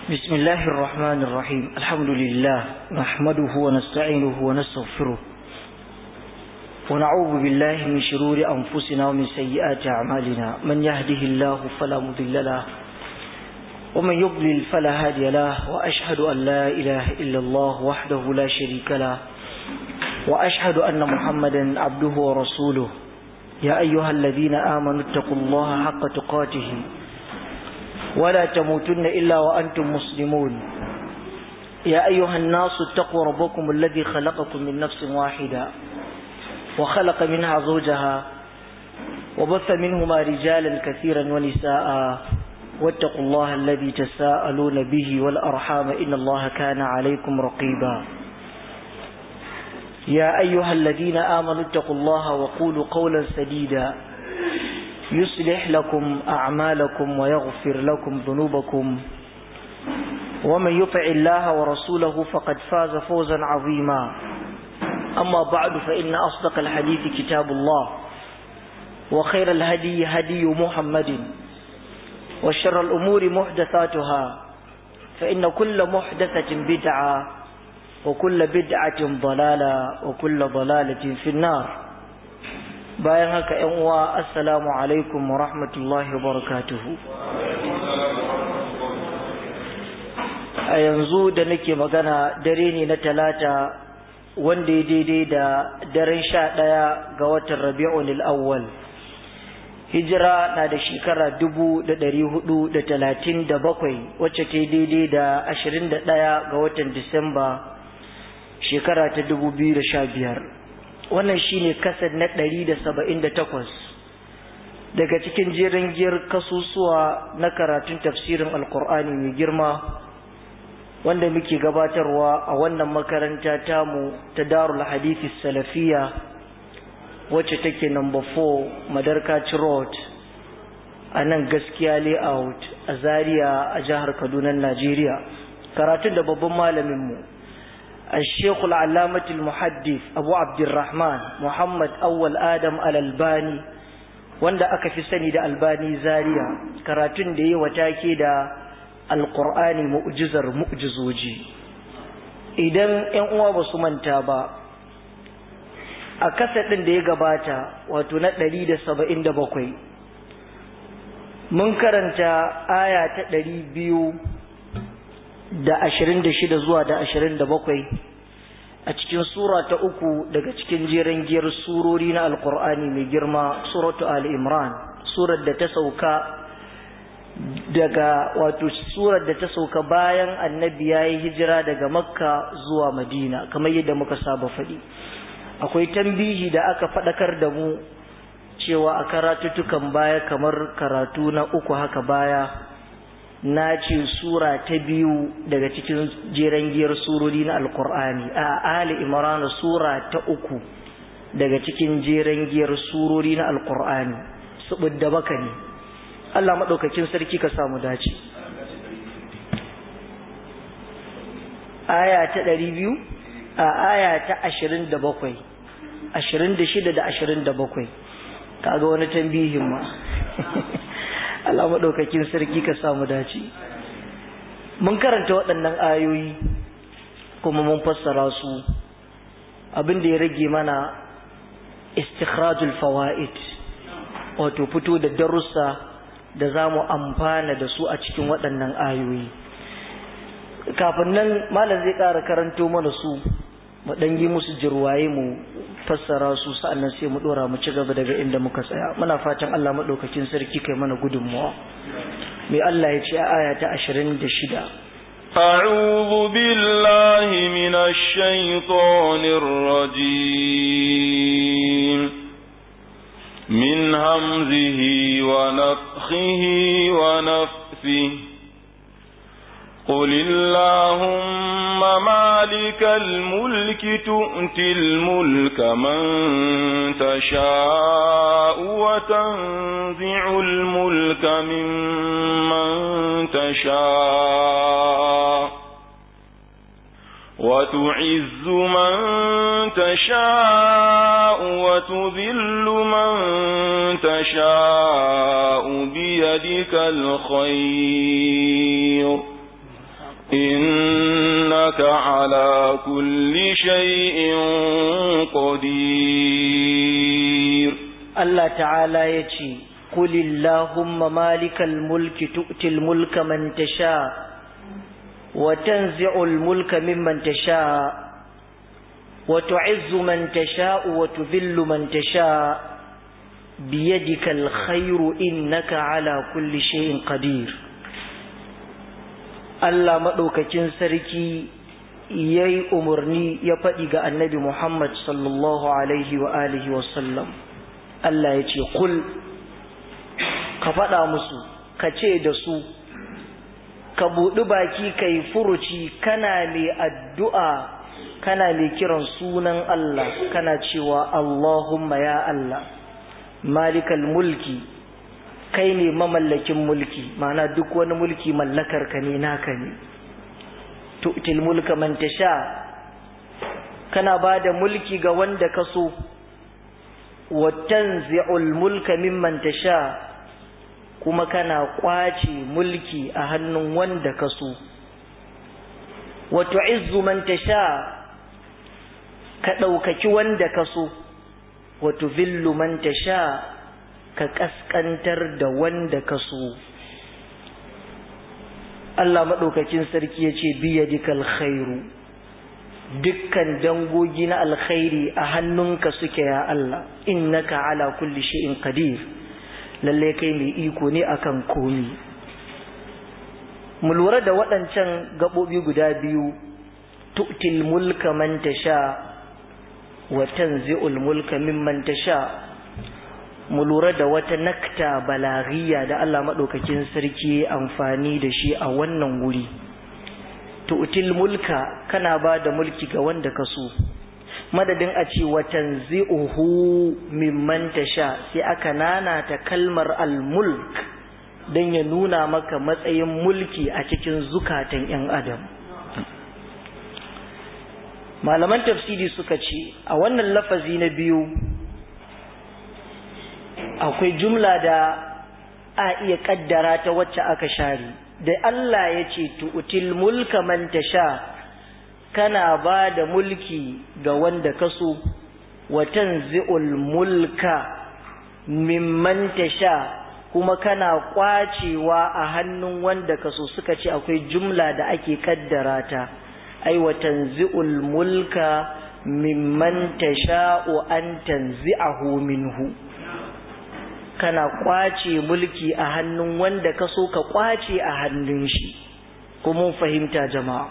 بسم الله الرحمن الرحيم الحمد لله نحمده ونستعينه ونستغفره ونعوذ بالله من شرور أنفسنا ومن سيئات أعمالنا من يهده الله فلا مضل له ومن يضلل فلا هادي له وأشهد أن لا إله إلا الله وحده لا شريك له وأشهد أن محمدا عبده ورسوله يا أيها الذين آمنوا اتقوا الله حق تقاته ولا تموتن إلا وأنتم مسلمون يا أيها الناس اتقوا ربكم الذي خلقكم من نفس واحدة وخلق منها زوجها وبث منهما رجالا كثيرا ونساء واتقوا الله الذي تساءلون به والأرحام إن الله كان عليكم رقيبا يا أيها الذين آمنوا اتقوا الله وقولوا قولا سديدا يصلح لكم أعمالكم ويغفر لكم ذنوبكم ومن يطع الله ورسوله فقد فاز فوزا عظيما أما بعد فإن أصدق الحديث كتاب الله وخير الهدي هدي محمد وشر الأمور محدثاتها فإن كل محدثة بدعة وكل بدعة ضلالة وكل ضلالة في النار bayan haka ‘yan uwa assalamu alaikum wa rahmatullahi wa barakatuhu a yanzu da nake magana dare ne na talata wanda ya daidai da daren sha ɗaya ga watan rabi'un al'awwal hijira na da shekara dubu da ɗari hudu da talatin da bakwai wacce ta daidai da ashirin da ɗaya ga watan disamba shekara ta dubu biyu da sha biyar wannan shine kasar na ɗari da saba'in da takwas daga cikin jerin giyar kasusuwa na karatun tafsirin alkur'ani mai girma wanda muke gabatarwa a wannan makaranta tamu ta darul hadithi salafiya wacce take number 4 madarkaci road a nan gaskiya layout a zaria a jihar kaduna najeriya karatun da babban malaminmu الشيخ العلامة المحدث أبو عبد الرحمن محمد أول آدم الألباني wanda aka fi sani da albani zaria karatun da yi take da alkur'ani mu'jizar mu'jizoji idan 'yan uwa ba su manta ba a kasadin da ya gabata wato na 177 mun karanta aya ta 200 da ashirin da shida zuwa da ashirin da bakwai a cikin sura ta uku daga cikin jeren giyar surori na alkur'ani mai girma suratu ali imran surar da ta sauka daga wato surar da ta sauka bayan annabi ya yi hijira daga makka zuwa madina kamar yadda muka saba faɗi akwai tambihi da aka faɗakar da mu cewa a karatuttukan baya kamar karatu na uku haka baya na ce sura ta biyu daga cikin jeren giyar surori na alkur'ani a ali imran sura ta uku daga cikin jeren giyar surori na alkur'ani da baka ne Allah maɗaukakin sarki ka samu dace aya ta ɗari biyu a aya ta ashirin da bakwai ashirin da shida da ashirin da bakwai kaga wani tambihin ma Allah maɗaukakin sarki ka samu dace mun karanta waɗannan ayoyi kuma mun fassara su abin da ya rage mana istikhrajul fawaid wato fito da darussa da za mu amfana da su a cikin waɗannan ayoyi kafin nan malam zai ƙara karanto mana su mu ɗan yi musu jirwaye mu fassara su sa'annan sai mu dora mu ci gaba daga inda muka tsaya muna fatan Allah madaukakin sarki kai mana gudunmuwa mai Allah ya ce a aya ta 26 أعوذ بالله من الشيطان الرجيم من همزه ونفخه ونفثه قل اللهم مالك الملك تؤتي الملك من تشاء وتنزع الملك ممن تشاء وتعز من تشاء وتذل من تشاء بيدك الخير إنك على كل شيء قدير Allah ta'ala ya ce, Kulillahumma malikal mulki tu'til mulka man tasha wa tanzi'ul mulka mimman tasha wa tu'izzu man tasha wa tudhillu man tasha biyadikal khairu innaka ala kulli shay'in qadir Allah madaukakin sarki yayi umarni ya faɗi ga Annabi Muhammad sallallahu alaihi wa alihi wa sallam Allah ya ce kul ka faɗa musu ka ce da su ka buɗi baki ka yi furuci kana mai addu'a kana mai kiran sunan Allah kana cewa Allahumma ya Allah malikal mulki kai ne mamallakin mulki mana duk wani mulki mallakar ka ne naka ne tu'til mulka man tasha kana ba da mulki ga wanda ka so watanzi'ul mulka mimman tasha kuma kana kwace mulki a hannun wanda ka so wa tu'izzu man tasha ka ɗaukaki wanda ka so wa tuvillu man tasha ka kaskantar da wanda ka so Allah maɗaukakin sarki ya ce biyadikal khairu dukkan dangogi na alkhairi a hannunka suke ya Allah innaka ala kulli shay'in qadir lalle kai mai iko ne akan komi mu lura da waɗancan gaɓoɓi guda biyu tu'til mulka man tasha wa tanzi'ul mulka mimman tasha mu lura da wata nakta balaghiya da Allah madaukakin sarki amfani da shi a wannan wuri tu'til mulka kana ba da mulki ga wanda ka so madadin a ce watan zi'uhu mimman tasha sai aka nanata kalmar al-mulk don ya nuna maka matsayin mulki a cikin zukatan 'yan adam malaman tafsiri suka ce a wannan lafazi na biyu akwai jumla da a iya kaddara ta wacce aka share da Allah ya ce tu'til mulka man tasha kana ba da mulki ga wanda ka so wa tanzi'ul mulka mimman tasha kuma kana kwacewa a hannun wanda ka so suka ce akwai jumla da ake kaddara ta ai wa tanzi'ul mulka mimman tasha'u an tanzi'ahu minhu kana kwace mulki a hannun wanda ka so ka kwace a hannun shi kuma fahimta jama'a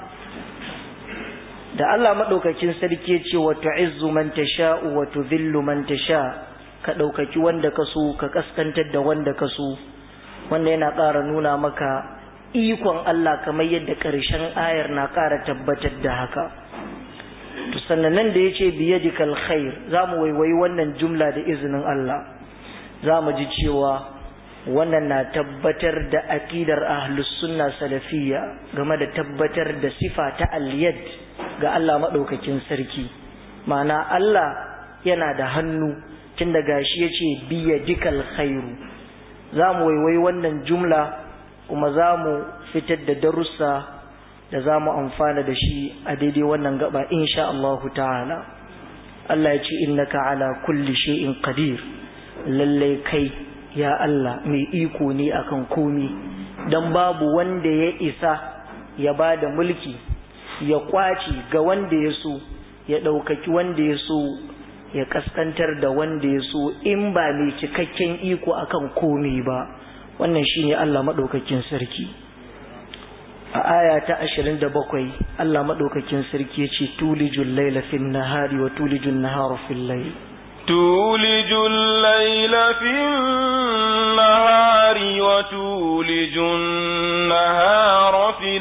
da Allah madaukakin sarki ce wa tu'izzu man tasha'u wa tudhillu man tasha ka daukaki wanda ka so ka kaskantar da wanda ka so wanda yana ƙara nuna maka ikon Allah kamar yadda ƙarshen ayar na ƙara tabbatar da haka to sannan nan da yace biyadikal khair zamu waiwayi wannan jumla da izinin Allah za mu ji cewa wannan na tabbatar da aƙidar ahlus sunna salafiyya game da tabbatar da sifa ta aliyad ga Allah maɗaukakin sarki ma'ana Allah yana da hannu tun da gashi ya ce biya dikal khairu za mu waiwai wannan jumla kuma za mu fitar da darussa da za mu amfana da shi a daidai wannan gaba insha Allahu ta'ala Allah ya ce innaka ala kulli shay'in qadir lallai kai ya Allah mai iko ne akan komi dan babu wanda ya isa ya ba da mulki ya kwaci ga wanda ya so ya ɗaukaki wanda ya so ya kaskantar da wanda ya so in ba mai cikakken iko akan komi ba wannan shine Allah maɗaukakin sarki a aya ta 27 Allah maɗaukakin sarki ya ce tulijul laila fil nahari wa tulijul nahara fil layl تولج الليل في النهار وتولج النهار في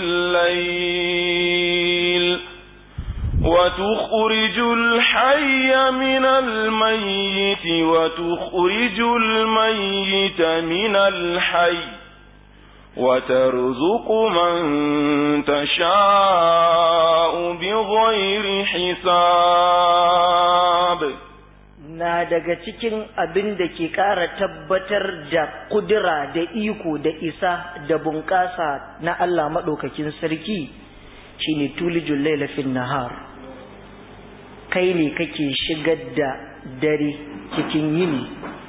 الليل وتخرج الحي من الميت وتخرج الميت من الحي وترزق من تشاء بغير حساب na daga cikin abin da ke ƙara tabbatar da kudura da iko da isa da bunƙasa na Allah maɗaukakin sarki shine tulijul layla fin nahar kai ne kake shigar da dare cikin yini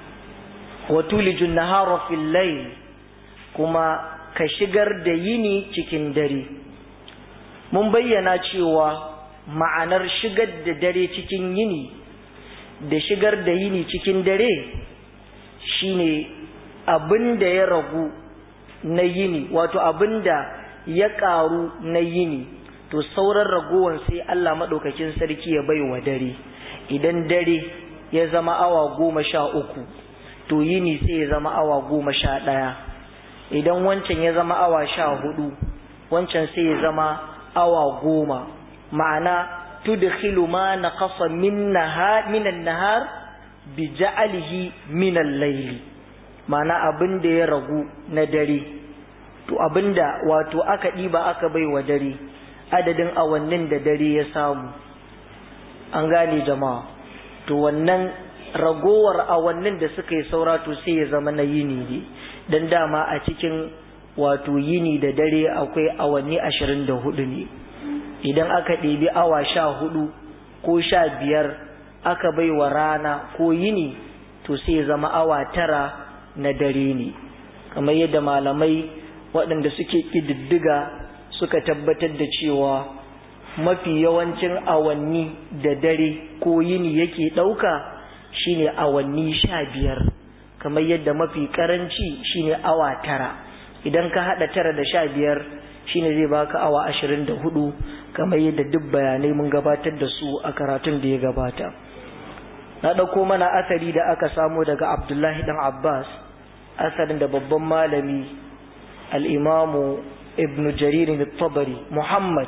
wa tulijun nahara fil layl kuma ka shigar da yini cikin dare mun bayyana cewa ma'anar shigar da dare cikin yini da shigar da yini cikin dare shine abin da ya ragu na yini wato abin da ya ƙaru na yini to sauran ragowar sai Allah maɗaukakin sarki ya bai wa dare idan dare ya zama awa goma sha uku to yini sai ya zama awa goma sha ɗaya idan wancan ya zama awa sha hudu wancan sai ya zama awa goma ma'ana tudkhilu ma naqasa min nahar min an-nahar bi ja'alihi min al-layli ma'ana abin da ya ragu na dare to abinda wato aka diba aka bai wa dare adadin awannin da dare ya samu an gane jama'a to wannan ragowar awannin da suka yi saura to sai ya zama na yini ne dan dama a cikin wato yini da dare akwai awanni ashirin da hudu ne idan aka ɗebi awa sha hudu ko sha biyar aka bai wa rana ko yini to sai ya zama awa tara na dare ne kamar yadda malamai waɗanda suke ƙididdiga suka tabbatar da cewa mafi yawancin awanni da dare ko yini yake ɗauka shine awanni sha biyar kamar yadda mafi ƙaranci shine awa tara idan ka haɗa tara da sha biyar shine zai baka awa ashirin da hudu kamar yadda duk bayanai mun gabatar da su a karatun da ya gabata na ɗauko mana asali da aka samo daga abdullahi ɗan abbas asalin da babban malami al'imamu ibn jaririn tabari muhammad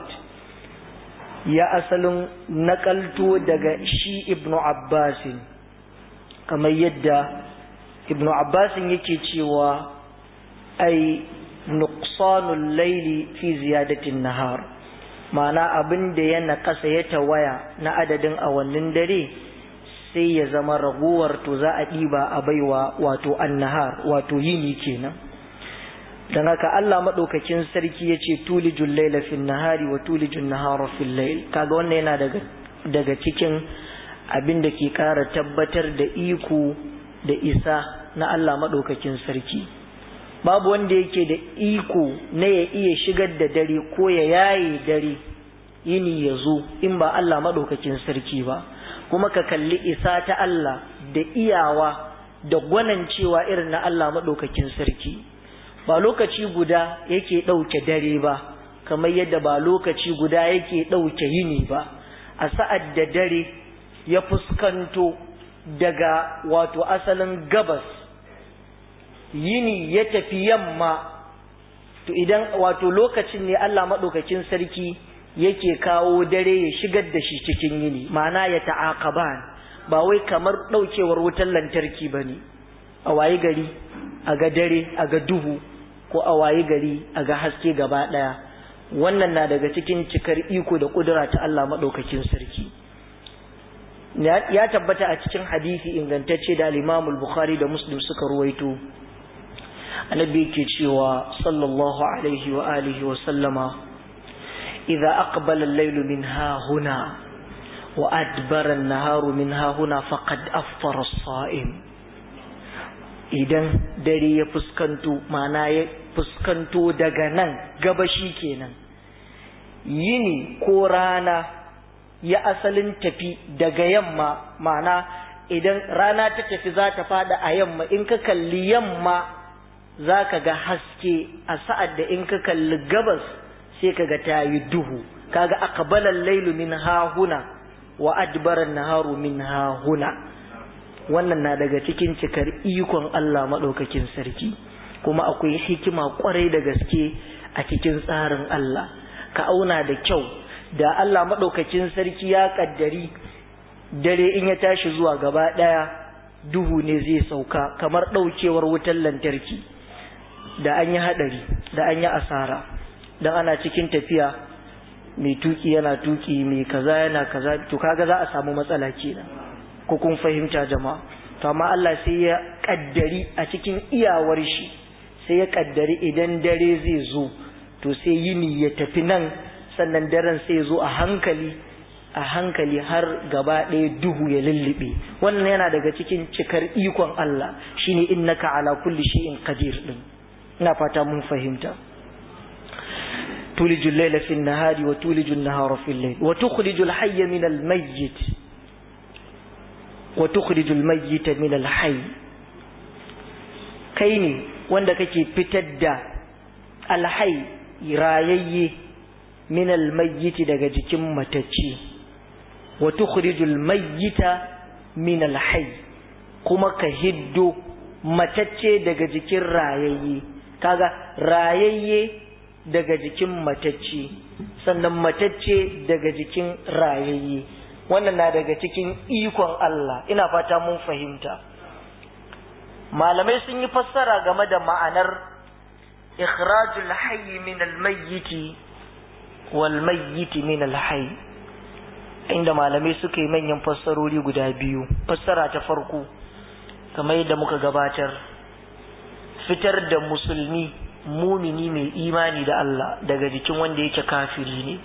ya asalin nakalto daga shi ibn abbasin kamar yadda ibn abbasin yake cewa ai nuqsanul laili fi ziyadatin nahar ma'ana abin da ya naƙasa ya tawaya na adadin awannin dare sai ya zama raguwar to za a ɗiba a baiwa wato annahar wato yini kenan don haka Allah maɗaukakin sarki ya ce tulijun laila fil nahari wa tulijun nahara fil lail kaga wannan yana daga daga cikin abin da ke ƙara tabbatar da iko da isa na Allah maɗaukakin sarki babu wanda yake da iko na ya iya shigar da dare ko ya yaye dare yini ya zo in ba Allah maɗaukakin sarki ba kuma ka kalli isa ta Allah da iyawa da gwanancewa irin na Allah maɗaukakin sarki ba lokaci guda yake ɗauke dare ba kamar yadda ba lokaci guda yake ɗauke yini ba a sa'ad da dare ya fuskanto daga wato asalin gabas yini ya tafi yamma to idan wato lokacin ne Allah maɗaukakin sarki yake kawo dare ya shigar da shi cikin yini ma'ana ya ta'aqaban ba wai kamar ɗaukewar wutar lantarki ba ne a wayi gari a ga dare a ga duhu ko a wayi gari a ga haske gaba ɗaya wannan na daga cikin cikar iko da ƙudura ta Allah maɗaukakin sarki ya tabbata a cikin hadisi ingantacce da al bukhari da muslim suka ruwaito annabi yake cewa sallallahu alaihi wa alihi wa sallama idza aqbala al-laylu min ha huna wa adbara an-naharu min ha huna faqad aftara as-sa'im idan dare ya fuskanto mana ya fuskanto daga nan gabashi kenan yini ko rana ya asalin tafi daga yamma mana idan rana ta tafi za ta fada a yamma in ka kalli yamma za ka ga haske a sa'ad da in ka kalli gabas sai ka ga ta yi duhu kaga aqbalal lailu min hahuna wa adbaran naharu min hahuna wannan na daga cikin cikar ikon Allah maɗaukakin sarki kuma akwai hikima kwarai da gaske a cikin tsarin Allah ka auna da kyau da Allah maɗaukakin sarki ya ƙaddari dare in ya tashi zuwa gaba ɗaya duhu ne zai sauka kamar ɗaukewar wutar lantarki da an yi haɗari da an yi asara don ana cikin tafiya mai tuki yana tuki mai kaza yana kaza to kaga za a samu matsala kenan ko kun fahimta jama'a to amma Allah sai ya kaddari a cikin iyawar shi sai ya kaddari idan dare zai zo to sai yini ya tafi nan sannan daren sai zo a hankali a hankali har gaba ɗaya duhu ya lullube wannan yana daga cikin cikar ikon Allah shine innaka ala kulli shay'in qadir din ina fata mun fahimta تولج الليل في النهار وتولج النهار في الليل وتخرج الحي من الميت وتخرج الميت من الحي كيني wanda kake fitar da alhai rayayye min almayyiti daga jikin matacce wa tukhrijul mayyita min alhayy kuma ka hiddo matacce daga jikin rayayye kaga rayayye daga jikin matacce sannan matacce daga jikin rayayye wannan na daga cikin ikon Allah ina fata mun fahimta malamai sun yi fassara game da ma'anar ikhrajul hayy min al-mayyiti wal mayyiti min al-hayy inda malamai suka yi manyan fassarori guda biyu fassara ta farko kamar yadda muka gabatar fitar da musulmi mumini mai imani da Allah daga jikin wanda yake kafiri ne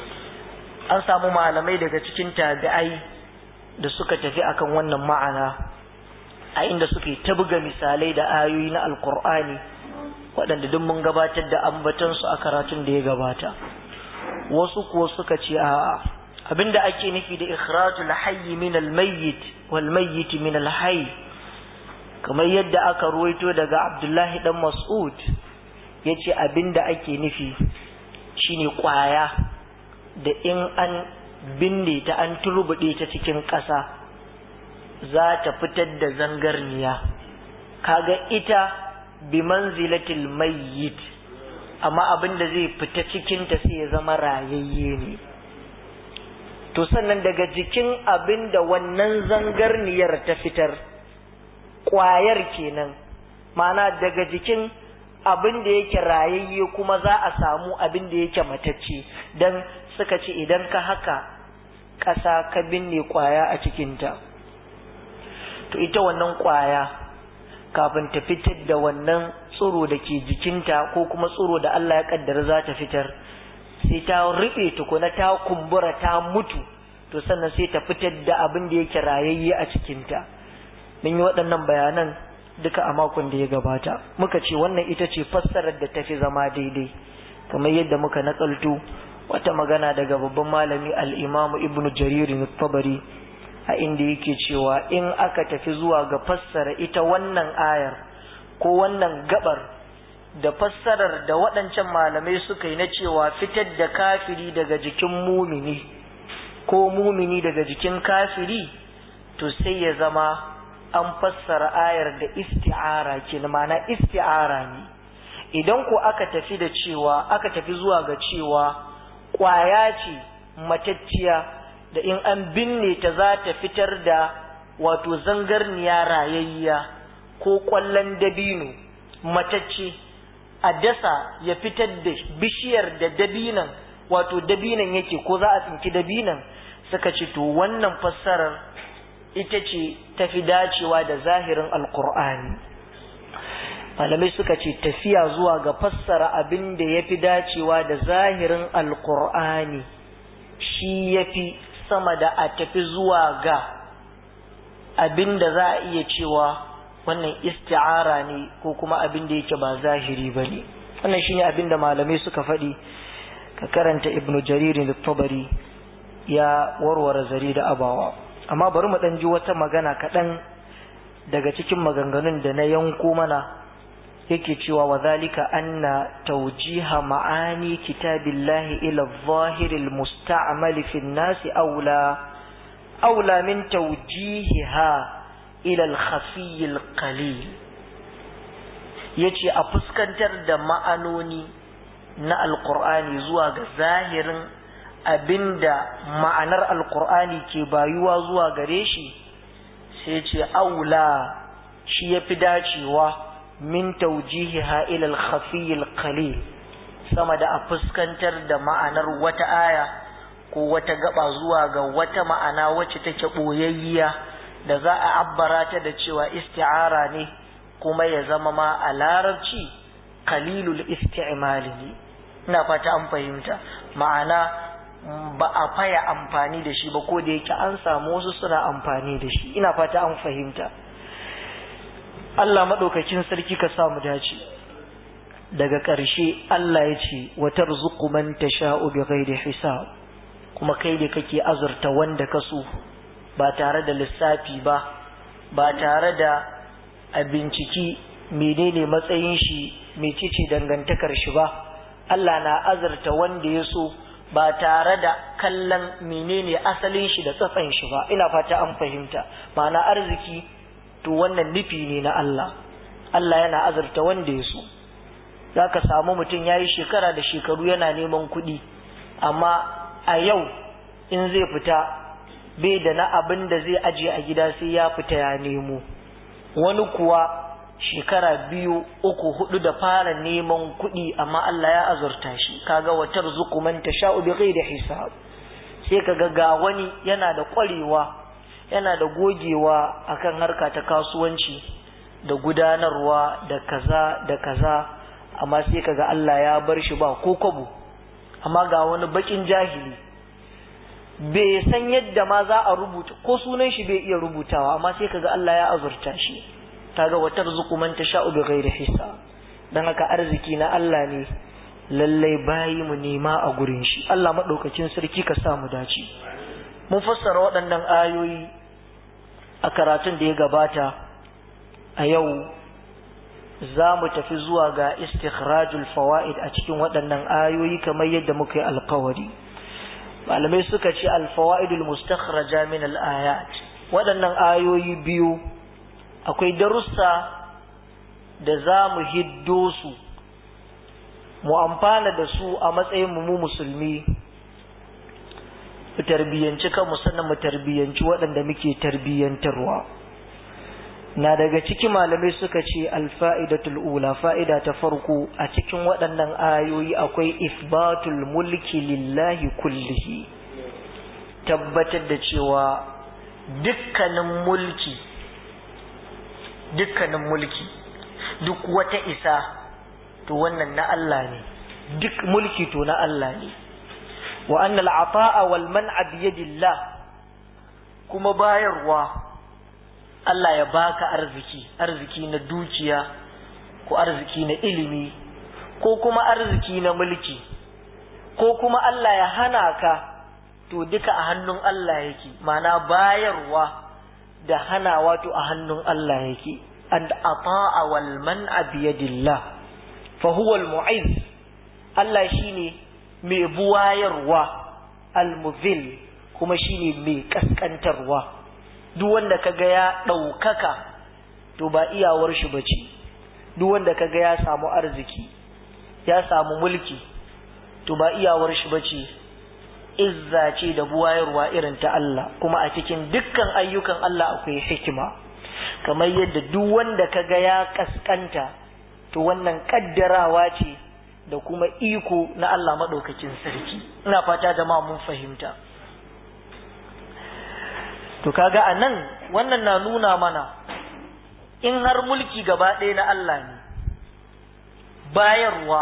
an samu malamai daga cikin tabi'ai da suka tafi akan wannan ma'ana a inda suke ta buga misalai da ayoyi na alkur'ani waɗanda duk mun gabatar da ambatansu a karatun da ya gabata wasu kuwa suka ce a abinda ake nufi da ikhrajul hayyi min al-mayyit wal mayyit min al-hayy kamar yadda aka ruwaito daga Abdullahi dan Mas'ud yace abinda ake nufi shine kwaya da in an binne ta an turbude ta cikin ƙasa za ta fitar da zangarniya kaga ita bi manzilatil mayyit amma abinda zai fita cikin ta sai ya zama rayayye ne to sannan daga jikin abinda wannan zangarniyar ta fitar kwayar kenan ma'ana daga jikin abin da yake rayayye kuma za a samu abin da yake matacce don suka ce idan ka haka ƙasa ka binne kwaya a cikinta to ita wannan kwaya kafin ta fitar da wannan tsiro da ke jikinta ko kuma tsiro da Allah ya kaddara za ta fitar sai ta riɓe tukuna ta kumbura ta mutu to sannan sai ta fitar da abin da yake rayayye a cikinta mun yi waɗannan bayanan duka a makon da ya gabata muka ce wannan ita ce fassarar da tafi zama daidai kamar yadda muka nakalto wata magana daga babban malami al-imamu ibnu jarir tabari a inda yake cewa in aka tafi zuwa ga fassara ita wannan ayar ko wannan gabar da fassarar da waɗancan malamai suka yi na cewa fitar da kafiri daga jikin mumini ko mumini daga jikin kafiri to sai ya zama an fassara ayar da isti'ara ke ma'ana isti'ara ne idan ko aka tafi da cewa aka tafi zuwa ga cewa ƙwaya ce matacciya da in an binne ta za ta fitar da wato zangarniya rayayya ko ƙwallon dabino matacce a dasa ya fitar da bishiyar da dabinan wato dabinan yake ko za a tsinki dabinan suka ce to wannan fassarar ita ce tafi dacewa da zahirin alkur'ani malamai suka ce tafiya zuwa ga fassara abin da ya fi dacewa da zahirin alkur'ani shi ya fi sama da a tafi zuwa ga abin da za a iya cewa wannan isti'ara ne ko kuma abin da yake ba zahiri ba ne wannan shine abin da malamai suka faɗi ka karanta ibnu jaririn tabari ya warware zari da abawa amma bari mu ɗan ji wata magana kaɗan daga cikin maganganun da na yanko mana yake cewa wa zalika anna tawjiha ma'ani kitabillahi ila adh-dhahir al-musta'mal fi an-nas aula aula min tawjihiha ila al-khafi al-qalil yace a fuskantar da ma'anoni na alqur'ani zuwa ga zahirin abinda ma'anar alqur'ani ke bayuwa zuwa gare shi sai ce aula shi yafi dacewa min taujihiha ila al-khafi al-qalil sama da a fuskantar da ma'anar wata aya ko wata gaba zuwa ga wata ma'ana wacce take boyayya da za a abbara ta da cewa isti'ara ne kuma ya zama ma a larabci qalilul isti'mal ne ina fata an fahimta ma'ana ba a faya amfani da shi ba ko da yake an samu wasu suna amfani da shi ina fata an fahimta Allah maɗaukakin sarki ka samu dace daga ƙarshe Allah ya ce wa tarzuqu man tasha'u bighairi hisab kuma kai da kake azurta wanda ka so ba tare da lissafi ba ba tare da a binciki menene matsayin shi mecece dangantakar shi ba Allah na azurta wanda ya so ba tare da kallon menene asalin shi da tsatsan shi ba ina fata an fahimta ma'ana arziki to wannan nufi ne na Allah Allah yana azurta wanda ya so za ka samu mutum ya yi shekara da shekaru yana neman kuɗi amma a yau in zai fita bai da na abin da zai ajiye a gida sai ya fita ya nemo wani kuwa shekara biyu uku hudu da fara neman kuɗi amma Allah ya azurta shi kaga watar zukuman ta sha'u bi ghairi hisab sai kaga ga wani yana da ƙwarewa yana da gogewa akan harka ta kasuwanci da gudanarwa da kaza da kaza amma sai kaga Allah ya bar shi ba ko kwabo amma ga wani bakin jahili bai san yadda ma za a rubuta ko sunan shi bai iya rubutawa amma sai kaga Allah ya azurta shi kaga watar zukuman ta sha'u bi ghairi hisab dan haka arziki na Allah ne lallai bayi mu nema a gurin shi Allah madaukakin sarki ka sa mu dace mun fassara waɗannan ayoyi a karatun da ya gabata a yau za mu tafi zuwa ga istikhrajul fawaid a cikin waɗannan ayoyi kamar yadda muka yi alkawari malamai suka ce alfawaidul mustakhraja min al-ayat waɗannan ayoyi biyu akwai darussa da za mu hiddo su mu amfana da su a matsayin mu musulmi mu tarbiyyanci kanmu sannan mu tarbiyyanci waɗanda muke tarbiyyantarwa na daga ciki malamai suka ce alfa'idatul ula fa'ida ta farko a cikin waɗannan ayoyi akwai isbatul mulki lillahi kullihi tabbatar da cewa dukkanin mulki dukkanin mulki duk wata isa to wannan na Allah ne duk mulki to na Allah ne wa annal ata'a wal man'a biyadillah kuma bayarwa Allah ya baka arziki arziki na dukiya ko arziki na ilimi ko kuma arziki na mulki ko kuma Allah ya hana ka to duka a hannun Allah yake mana bayarwa da hanawa to a hannun Allah yake and ata'a wal man'a biyadillah fa huwa al mu'izz Allah shine mai buwayarwa al muzil kuma shine mai kaskantarwa duk wanda kaga ya ɗaukaka to ba iyawar shi bace duk wanda kaga ya samu arziki ya samu mulki to ba iyawar shi bace izza ce da buwayarwa irin ta Allah kuma a cikin dukkan ayyukan Allah akwai hikima kamar yadda duk wanda kaga ya kaskanta to wannan kaddarawa ce da kuma iko na Allah madaukakin sarki ina fata jama'a mun fahimta to kaga anan wannan na nuna mana in har mulki gaba ɗaya na Allah ne bayarwa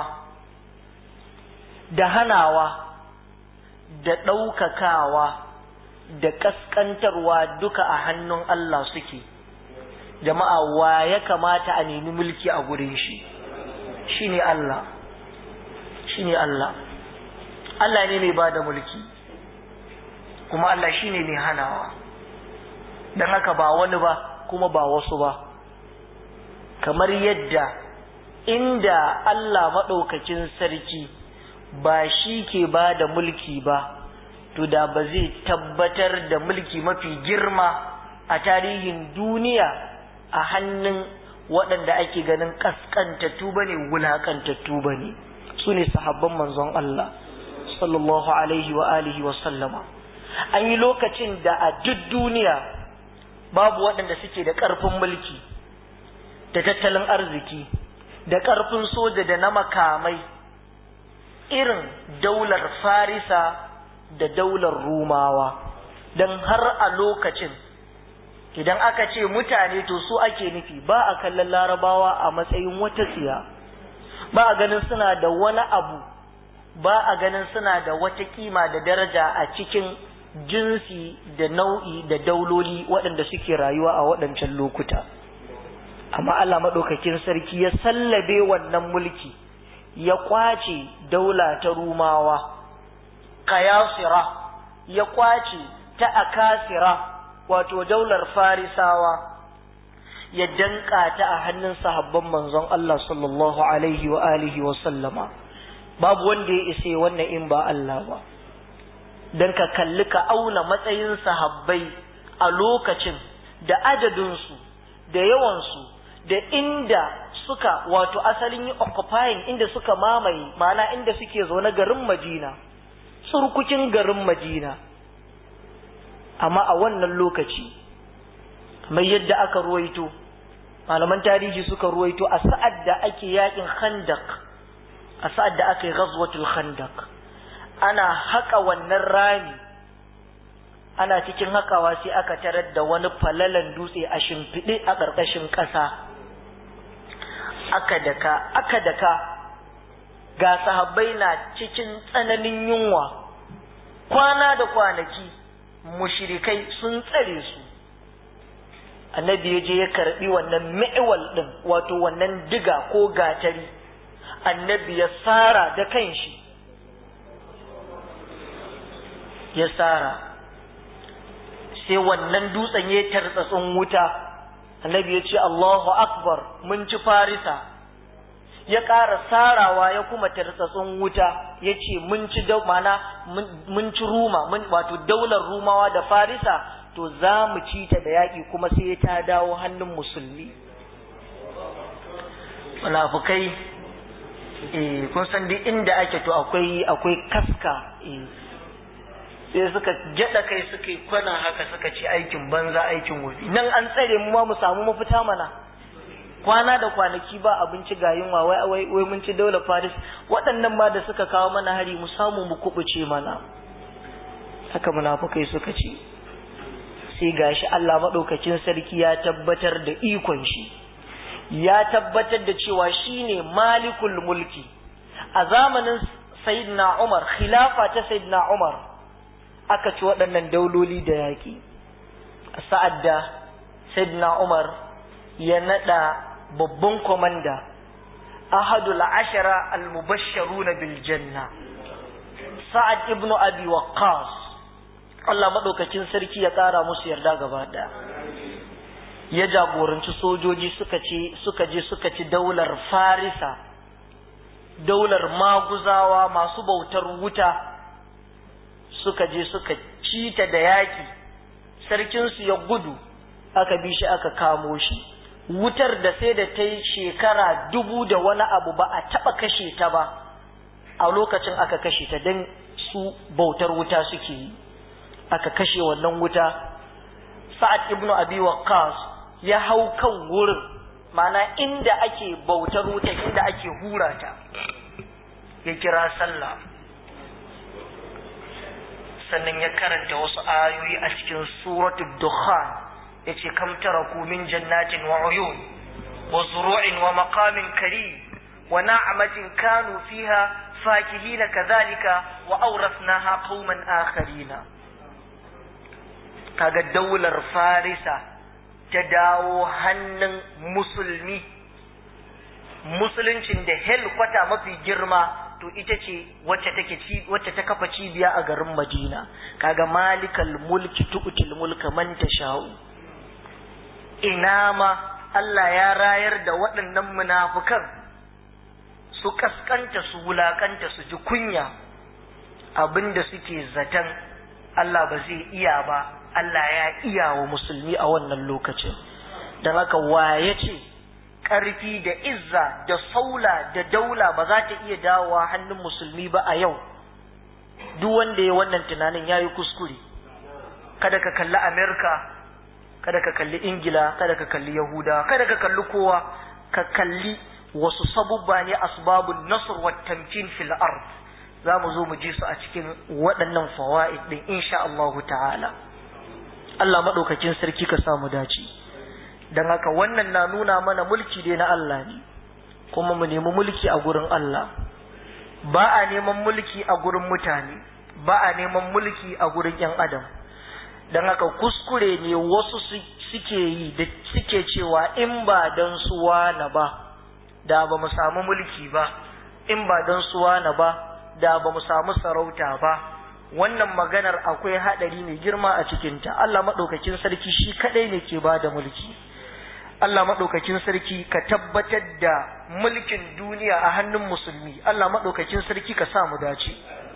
da hanawa da ɗaukakawa da ƙasƙantarwa duka a hannun Allah suke jama'a wa ya kamata a nemi mulki a gurin shi shine Allah shine Allah Allah ne mai bada mulki kuma Allah shine mai hanawa don haka ba wani ba kuma ba wasu ba kamar yadda inda Allah maɗaukakin sarki ba shi ke ba da mulki ba to da ba zai tabbatar da mulki mafi girma a tarihin duniya a hannun waɗanda ake ganin ƙasƙantattu ba ne wulaƙantattu ba ne su ne sahabban manzon Allah sallallahu alaihi wa alihi wa sallama an yi lokacin da a duk duniya babu waɗanda suke da ƙarfin mulki da tattalin arziki da ƙarfin soja da na makamai irin daular farisa da daular rumawa don har a lokacin idan aka ce mutane to su ake nufi ba a kallon larabawa a matsayin wata tsiya ba a ganin suna da wani abu ba a ganin suna da wata kima da daraja a cikin jinsi da nau'i da dauloli waɗanda suke rayuwa a waɗancan lokuta amma Allah maɗaukakin sarki ya sallabe wannan mulki ya kwace daula ta rumawa kayasira ya kwace ta akasira wato daular farisawa ya danka ta a hannun sahabban manzon Allah sallallahu alaihi wa alihi wa sallama babu wanda ya isa wannan in ba Allah ba dan ka kalli ka auna matsayin sahabbai a lokacin da adadinsu da yawansu da inda suka wato asalin yi occupying inda suka mamaye ma'ana inda suke zaune garin Madina surkukin garin Madina amma a wannan lokaci mai yadda aka ruwaito malaman tarihi suka ruwaito a sa'ad da ake yakin khandak a sa'ad da aka yi ghazwatul khandak ana haka wannan rami ana cikin hakawa sai aka tarar da wani falalan dutse a shimfiɗe a ƙarƙashin ƙasa aka daka aka daka ga sahabbai na cikin tsananin yunwa kwana da kwanaki mushrikai sun tsare su annabi ya je ya karbi wannan mi'wal din wato wannan diga ko gatari annabi ya sara da kanshi ya sara sai wannan dutsen ya tartsatsin wuta annabi ya ce Allahu akbar mun ci farisa ya ƙara sarawa ya kuma tartsatsin wuta ya ce mun ci mana mun ci ruma wato daular rumawa da farisa to za mu ci ta da yaƙi kuma sai ta dawo hannun musulmi munafukai eh kun san duk inda ake to akwai akwai kaska eh sai suka gyada kai suka yi kwana haka suka ci aikin banza aikin wofi nan an tsare mu ma mu samu mafita mana kwana da kwanaki ba abinci ga yunwa wai wai wai mun ci daular Paris waɗannan ma da suka kawo mana hari mu samu mu kubuce mana haka munafukai suka ce sai gashi Allah madaukakin sarki ya tabbatar da ikon shi ya tabbatar da cewa shine malikul mulki a zamanin sayyidina Umar khilafa ta sayyidina Umar aka ci waɗannan dauloli da yaƙi sa'ad da sayyidina Umar ya naɗa babban komanda ahadul ashara al-mubashsharuna bil janna sa'ad ibnu abi waqqas Allah madaukakin sarki ya ƙara musu yarda gaba ɗaya ya jagoranci sojoji suka ce suka je suka ci daular farisa daular maguzawa masu bautar wuta suka je suka ci ta da yaƙi sarkinsu ya gudu aka bi shi aka kamo shi wutar da sai da ta yi shekara dubu da wani abu ba a taɓa kashe ta ba a lokacin aka kashe ta don su bautar wuta suke yi aka kashe wannan wuta sa'ad ibnu abi waqqas ya hau kan wurin mana inda ake bautar wuta inda ake hura ta ya kira sallah sannan ya karanta wasu ayoyi a cikin suratul dukhan yace kam taraku min jannatin wa uyun wa zuru'in wa maqamin karim wa na'matin kanu fiha fakihina kadhalika wa awrathnaha qauman akharina kaga daular farisa ta dawo hannun musulmi musuluncin da helkwata mafi girma to ita ce wacce take wacce ta kafa cibiya a garin Madina kaga malikal mulki tu'til mulka man tasha'u ina ma Allah ya rayar da waɗannan munafukan su kaskanta su wulakanta su ji kunya abinda suke zaton Allah ba zai iya ba Allah ya iya wa musulmi a wannan lokacin don haka waye ce ƙarfi da izza da saula da daula ba za ta iya dawowa hannun musulmi ba a yau duk wanda ya wannan tunanin ya yi kuskure kada ka kalli amerika kada ka kalli ingila kada ka kalli yahuda kada ka kalli kowa ka kalli wasu sabubba ne asbabun nasr wa tamkin fil ard za mu zo mu ji su a cikin waɗannan fawaid din insha Allah ta'ala Allah madaukakin sarki ka samu dace don haka wannan na nuna mana mulki dai na Allah ne kuma mu nemi mulki a gurin Allah ba a neman mulki a gurin mutane ba a neman mulki a gurin ‘yan adam don haka kuskure ne wasu suke yi da suke cewa in ba don suwa na ba da ba mu samu mulki ba in ba don suwa na ba da ba mu samu sarauta ba wannan maganar akwai haɗari mai girma a cikinta Allah maɗaukakin sarki shi kaɗai ne ke ba da mulki Allah maɗaukakin sarki ka tabbatar da mulkin duniya a hannun musulmi Allah maɗaukakin sarki ka sa mu dace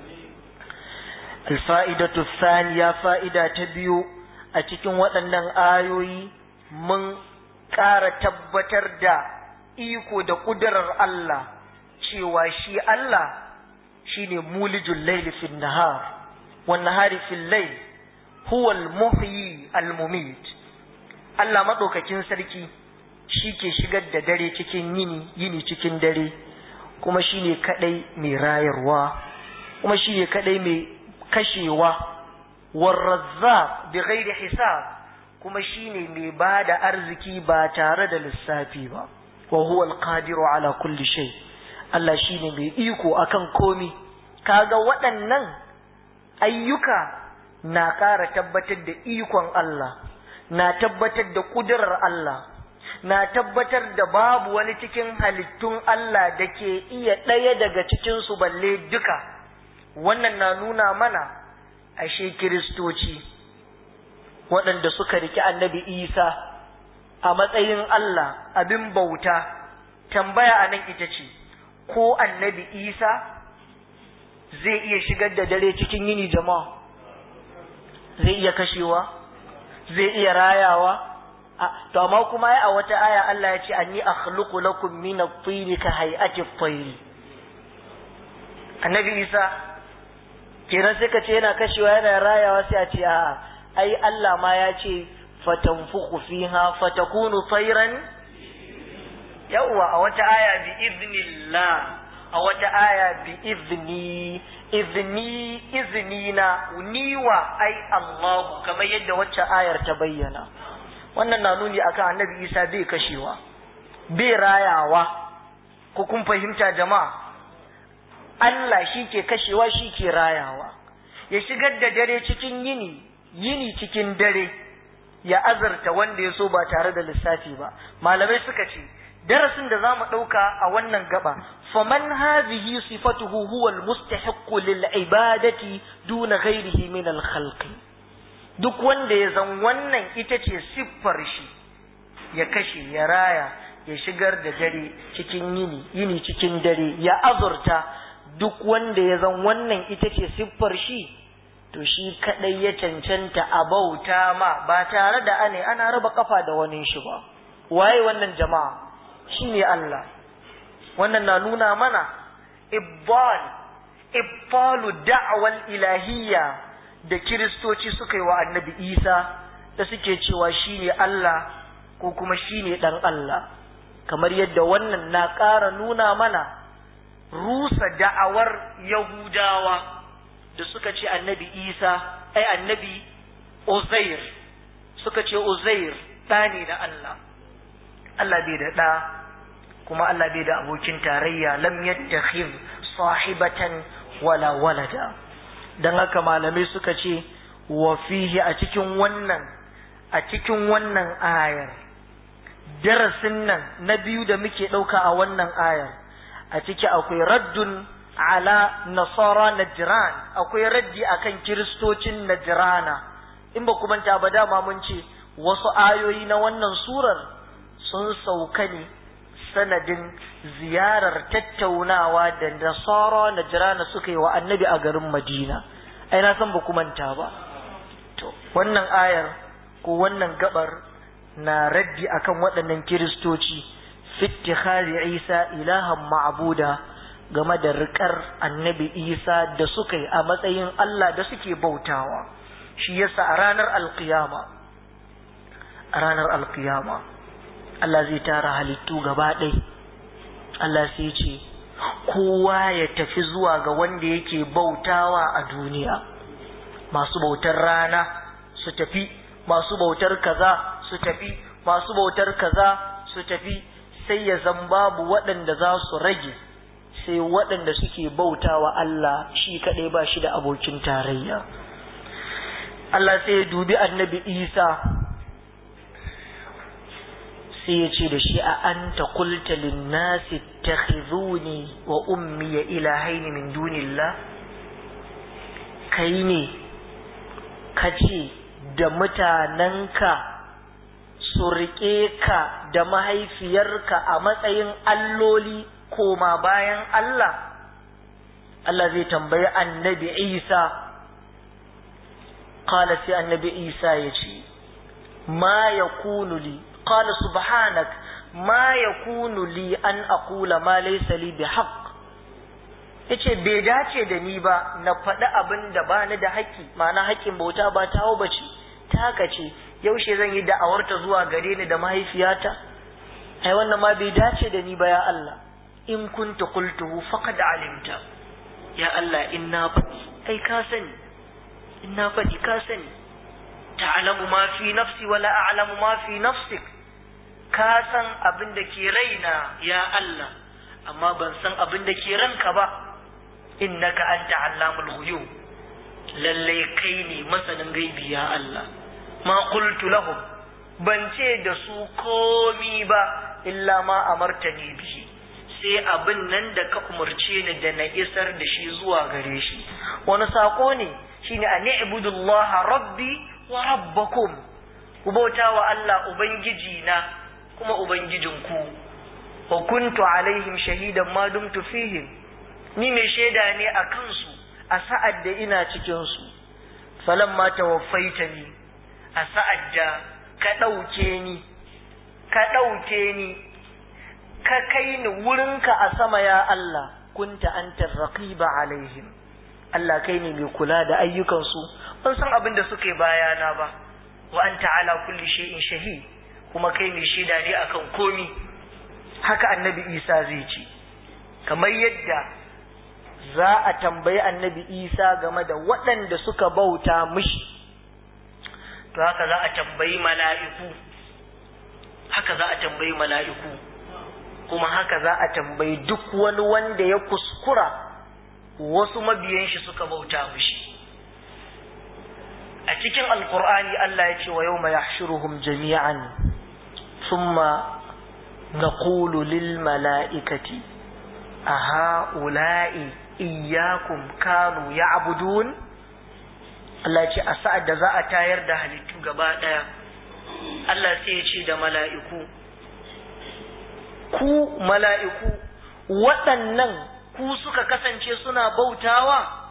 alfa'idatu thaniya fa'ida ta biyu a cikin waɗannan ayoyi mun ƙara tabbatar da iko da ƙudurar Allah cewa shi Allah shine mulijul laili fin nahar wan nahari fil layl huwa al muhyi al mumit Allah madaukakin sarki shi ke shigar da dare cikin yini yini cikin dare kuma shine kadai mai rayarwa kuma shine kadai mai kashewa war razzaq bi ghairi hisab kuma shine mai bada arziki ba tare da lissafi ba wa huwa al qadiru ala kulli shay Allah shine mai iko akan komi kaga waɗannan ayyuka na ƙara tabbatar da ikon Allah na tabbatar da ƙudurar Allah na tabbatar da babu wani cikin halittun Allah da ke iya ɗaya daga cikinsu balle duka wannan na nuna mana ashe kiristoci waɗanda suka riki annabi isa a matsayin Allah abin bauta tambaya a nan ita ce ko annabi isa zai iya shigar da dare cikin yini jama'a zai iya kashewa zai iya rayawa to amma kuma a wata aya Allah ya ce anni akhluqu lakum min at-tayri ka hay'ati at-tayri annabi Isa kenan sai ka ce yana kashewa yana rayawa sai a ce a ai Allah ma ya ce fatanfukhu fiha fatakunu tayran yawwa a wata aya bi idnillah a wata aya bi izni izni izni na niwa ai Allah kamar yadda wacce ayar ta bayyana wannan na nuni akan annabi Isa bai kashewa bai rayawa ko kun fahimta jama'a Allah shi ke kashewa shi ke rayawa ya shigar da dare cikin yini yini cikin dare ya azarta wanda ya so ba tare da lissafi ba malamai suka ce darasin da za mu ɗauka a wannan gaba faman hadhihi sifatuhu huwa almustahiqqu lil ibadati duna ghairihi min al khalqi duk wanda ya zan wannan ita ce siffar shi ya kashe ya raya ya shigar da dare cikin yini yini cikin dare ya azurta duk wanda ya zan wannan ita ce siffar shi to shi kadai ya cancanta a bauta ma ba tare da ane ana raba kafa da wani shi ba waye wannan jama'a shine Allah wannan na nuna mana ibbal ibbalu da'wal ilahiyya da kiristoci suka yi wa annabi Isa da suke cewa shine Allah ko kuma shine dan Allah kamar yadda wannan na ƙara nuna mana rusa da'awar Yahudawa da suka ce annabi Isa ai annabi Uzair suka ce Uzair ɗa ne da Allah Allah bai da ɗa kuma Allah bai da abokin tarayya lam yattakhidh sahibatan wala walada dan haka malamai suka ce wa fihi a cikin wannan a cikin wannan ayar darasin nan na biyu da muke ɗauka a wannan ayar a ciki akwai raddun ala nasara najran akwai raddi akan kiristocin najrana in ba kuma ta ba dama mun ce wasu ayoyi na wannan surar sun sauka ne sanadin ziyarar tattaunawa da nasara najrana suka yi wa annabi a garin madina ai na san ba ku manta ba to wannan ayar ko wannan gabar na raddi akan waɗannan kiristoci fittikhari isa ilahan ma'buda game da riƙar annabi isa da suka yi a matsayin Allah da suke bautawa shi yasa a ranar alkiyama a ranar alkiyama Allah zai tara halittu gaba ɗai Allah sai ce kowa ya tafi zuwa ga wanda yake bautawa a duniya masu bautar rana su tafi masu bautar kaza su tafi masu bautar kaza su tafi sai ya zan babu waɗanda za su rage sai waɗanda suke bautawa Allah shi kaɗai ba shi da abokin tarayya Allah sai ya dubi annabi Isa sai ya ce da shi a anta qulta lin-nasi ittakhizuni wa ummi ilahaini min dunillah kai ne kace da mutanenka su riƙe ka da mahaifiyarka a matsayin alloli koma bayan Allah Allah zai tambayi annabi Isa qala sai annabi Isa ya ce ma yakunu li qala subhanak ma yakunu li an aqula ma laysa li bihaqq yace bai dace da ni ba na faɗi abin da ba ni da haƙƙi ma'ana haƙƙin bauta ba tawo bace taka ce yaushe zan yi da'awarta zuwa gare ni da mahaifiyata ai wannan ma bai dace da ni ba ya Allah in kunta qultuhu faqad alimta ya Allah in na faɗi ai ka sani in na faɗi ka sani ta'lamu ma fi nafsi wala a'lamu ma fi nafsik ka san abin da ke raina ya Allah amma ban san abin da ke ranka ba innaka anta allamul ghuyub lalle kai ne masanin gaibi ya Allah ma qultu lahum ban ce da su komi ba illa ma amartani bihi sai abin nan da ka umarce ni da na isar da shi zuwa gare shi wani sako ne shine an ibudullaha rabbi wa rabbakum ku bauta wa Allah ubangiji na kuma ubangijinku wa kuntu alaihim shahidan ma dumtu fihim ni mai shaida ne a kansu a sa'ad da ina cikin su falamma tawaffaitani a sa'ad da ka ɗauke ni ka ɗauke ni ka kai ni wurinka a sama ya Allah kunta anta raqiba alaihim Allah kai ne mai kula da ayyukansu ban san abin da suke bayana ba wa anta ala kulli shay'in shahid kuma kai mai shaida ne akan komi haka annabi Isa zai ce kamar yadda za a tambayi annabi Isa game da waɗanda suka bauta mishi to haka za a tambayi mala'iku haka za a tambayi mala'iku kuma haka za a tambayi duk wani wanda ya kuskura wasu mabiyan shi suka bauta mishi a cikin alkur'ani Allah ya ce wa yau mai yahshuruhum jami'an thumma naqulu lil mala'ikati a ha'ula'i iyyakum kanu ya'budun Allah ce a sa'ad da za a tayar da halittu gaba ɗaya Allah sai ya ce da mala'iku ku mala'iku waɗannan ku suka kasance suna bautawa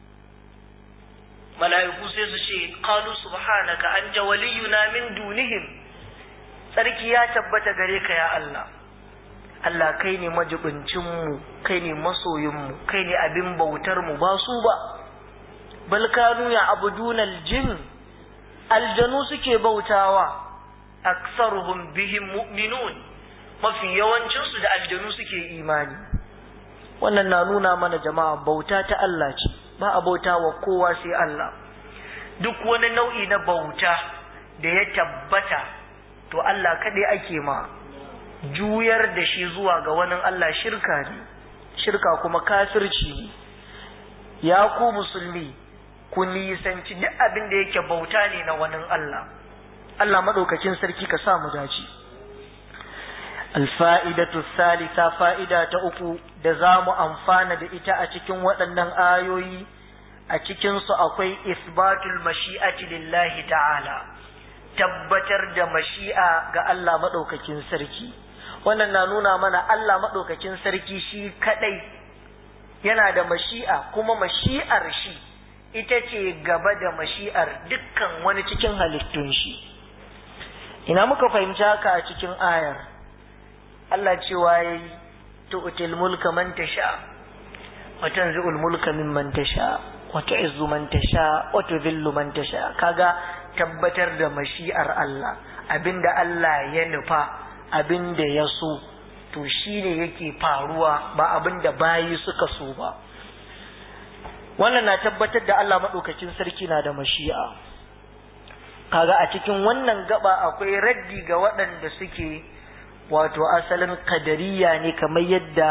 mala'iku sai su ce qalu subhanaka anta waliyuna min dunihim sarki ya tabbata gare ka ya Allah Allah kai ne majibincinmu kai ne masoyinmu kai ne abin bautar mu ba su ba bal kanu ya abuduna aljin aljanu suke bautawa aksaruhum bihim mu'minun mafi yawancinsu da aljanu suke imani wannan na nuna mana jama'a bauta ta Allah ce ba a bauta wa kowa sai Allah duk wani nau'i na bauta da ya tabbata to Allah kaɗai ake ma juyar da shi zuwa ga wani Allah shirka ne shirka kuma kafirci ne ya ku musulmi ku nisanci duk abin da yake bauta ne na wani Allah Allah maɗaukakin sarki ka sa mu dace alfa'idatu salisa fa'ida ta uku da za mu amfana da ita a cikin waɗannan ayoyi a cikinsu akwai isbatul mashi'ati lillahi ta'ala tabbatar da mashi'a ga Allah maɗaukakin sarki wannan na nuna mana Allah maɗaukakin sarki shi kaɗai yana da mashi'a kuma mashi'ar shi ita ce gaba da mashi'ar dukkan wani cikin halittun shi ina muka fahimci haka a cikin ayar Allah cewa ya yi tu'til mulka man tasha wa tanzi'ul mulka mimman tasha wa tu'izzu man tasha wa tudhillu man tasha kaga tabbatar da mashi'ar Allah abinda Allah ya nufa abinda ya so to shine yake faruwa ba abinda bayi suka so ba wannan na tabbatar da Allah madaukakin sarki na da mashi'a kaga a cikin wannan gaba akwai raddi ga waɗanda suke wato asalin kadariya ne kamar yadda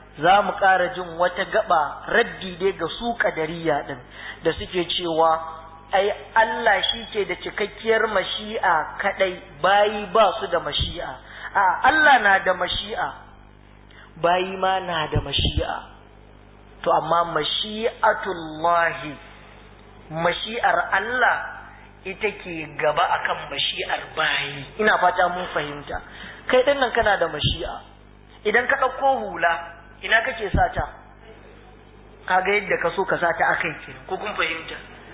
za mu ƙara jin wata gaba raddi dai ga su ƙadariya ɗin da suke cewa ai Allah shi ke da cikakkiyar mashi'a kaɗai bayi ba su da mashi'a a Allah na da mashi'a bayi ma na da mashi'a to amma mashi'atullahi mashi'ar Allah ita ke gaba akan mashi'ar bayi ina fata mun fahimta kai ɗin nan kana da mashi'a idan ka ɗauko hula ina kake sata kaga yadda ka so ka sata a kai ke ko kun fahimta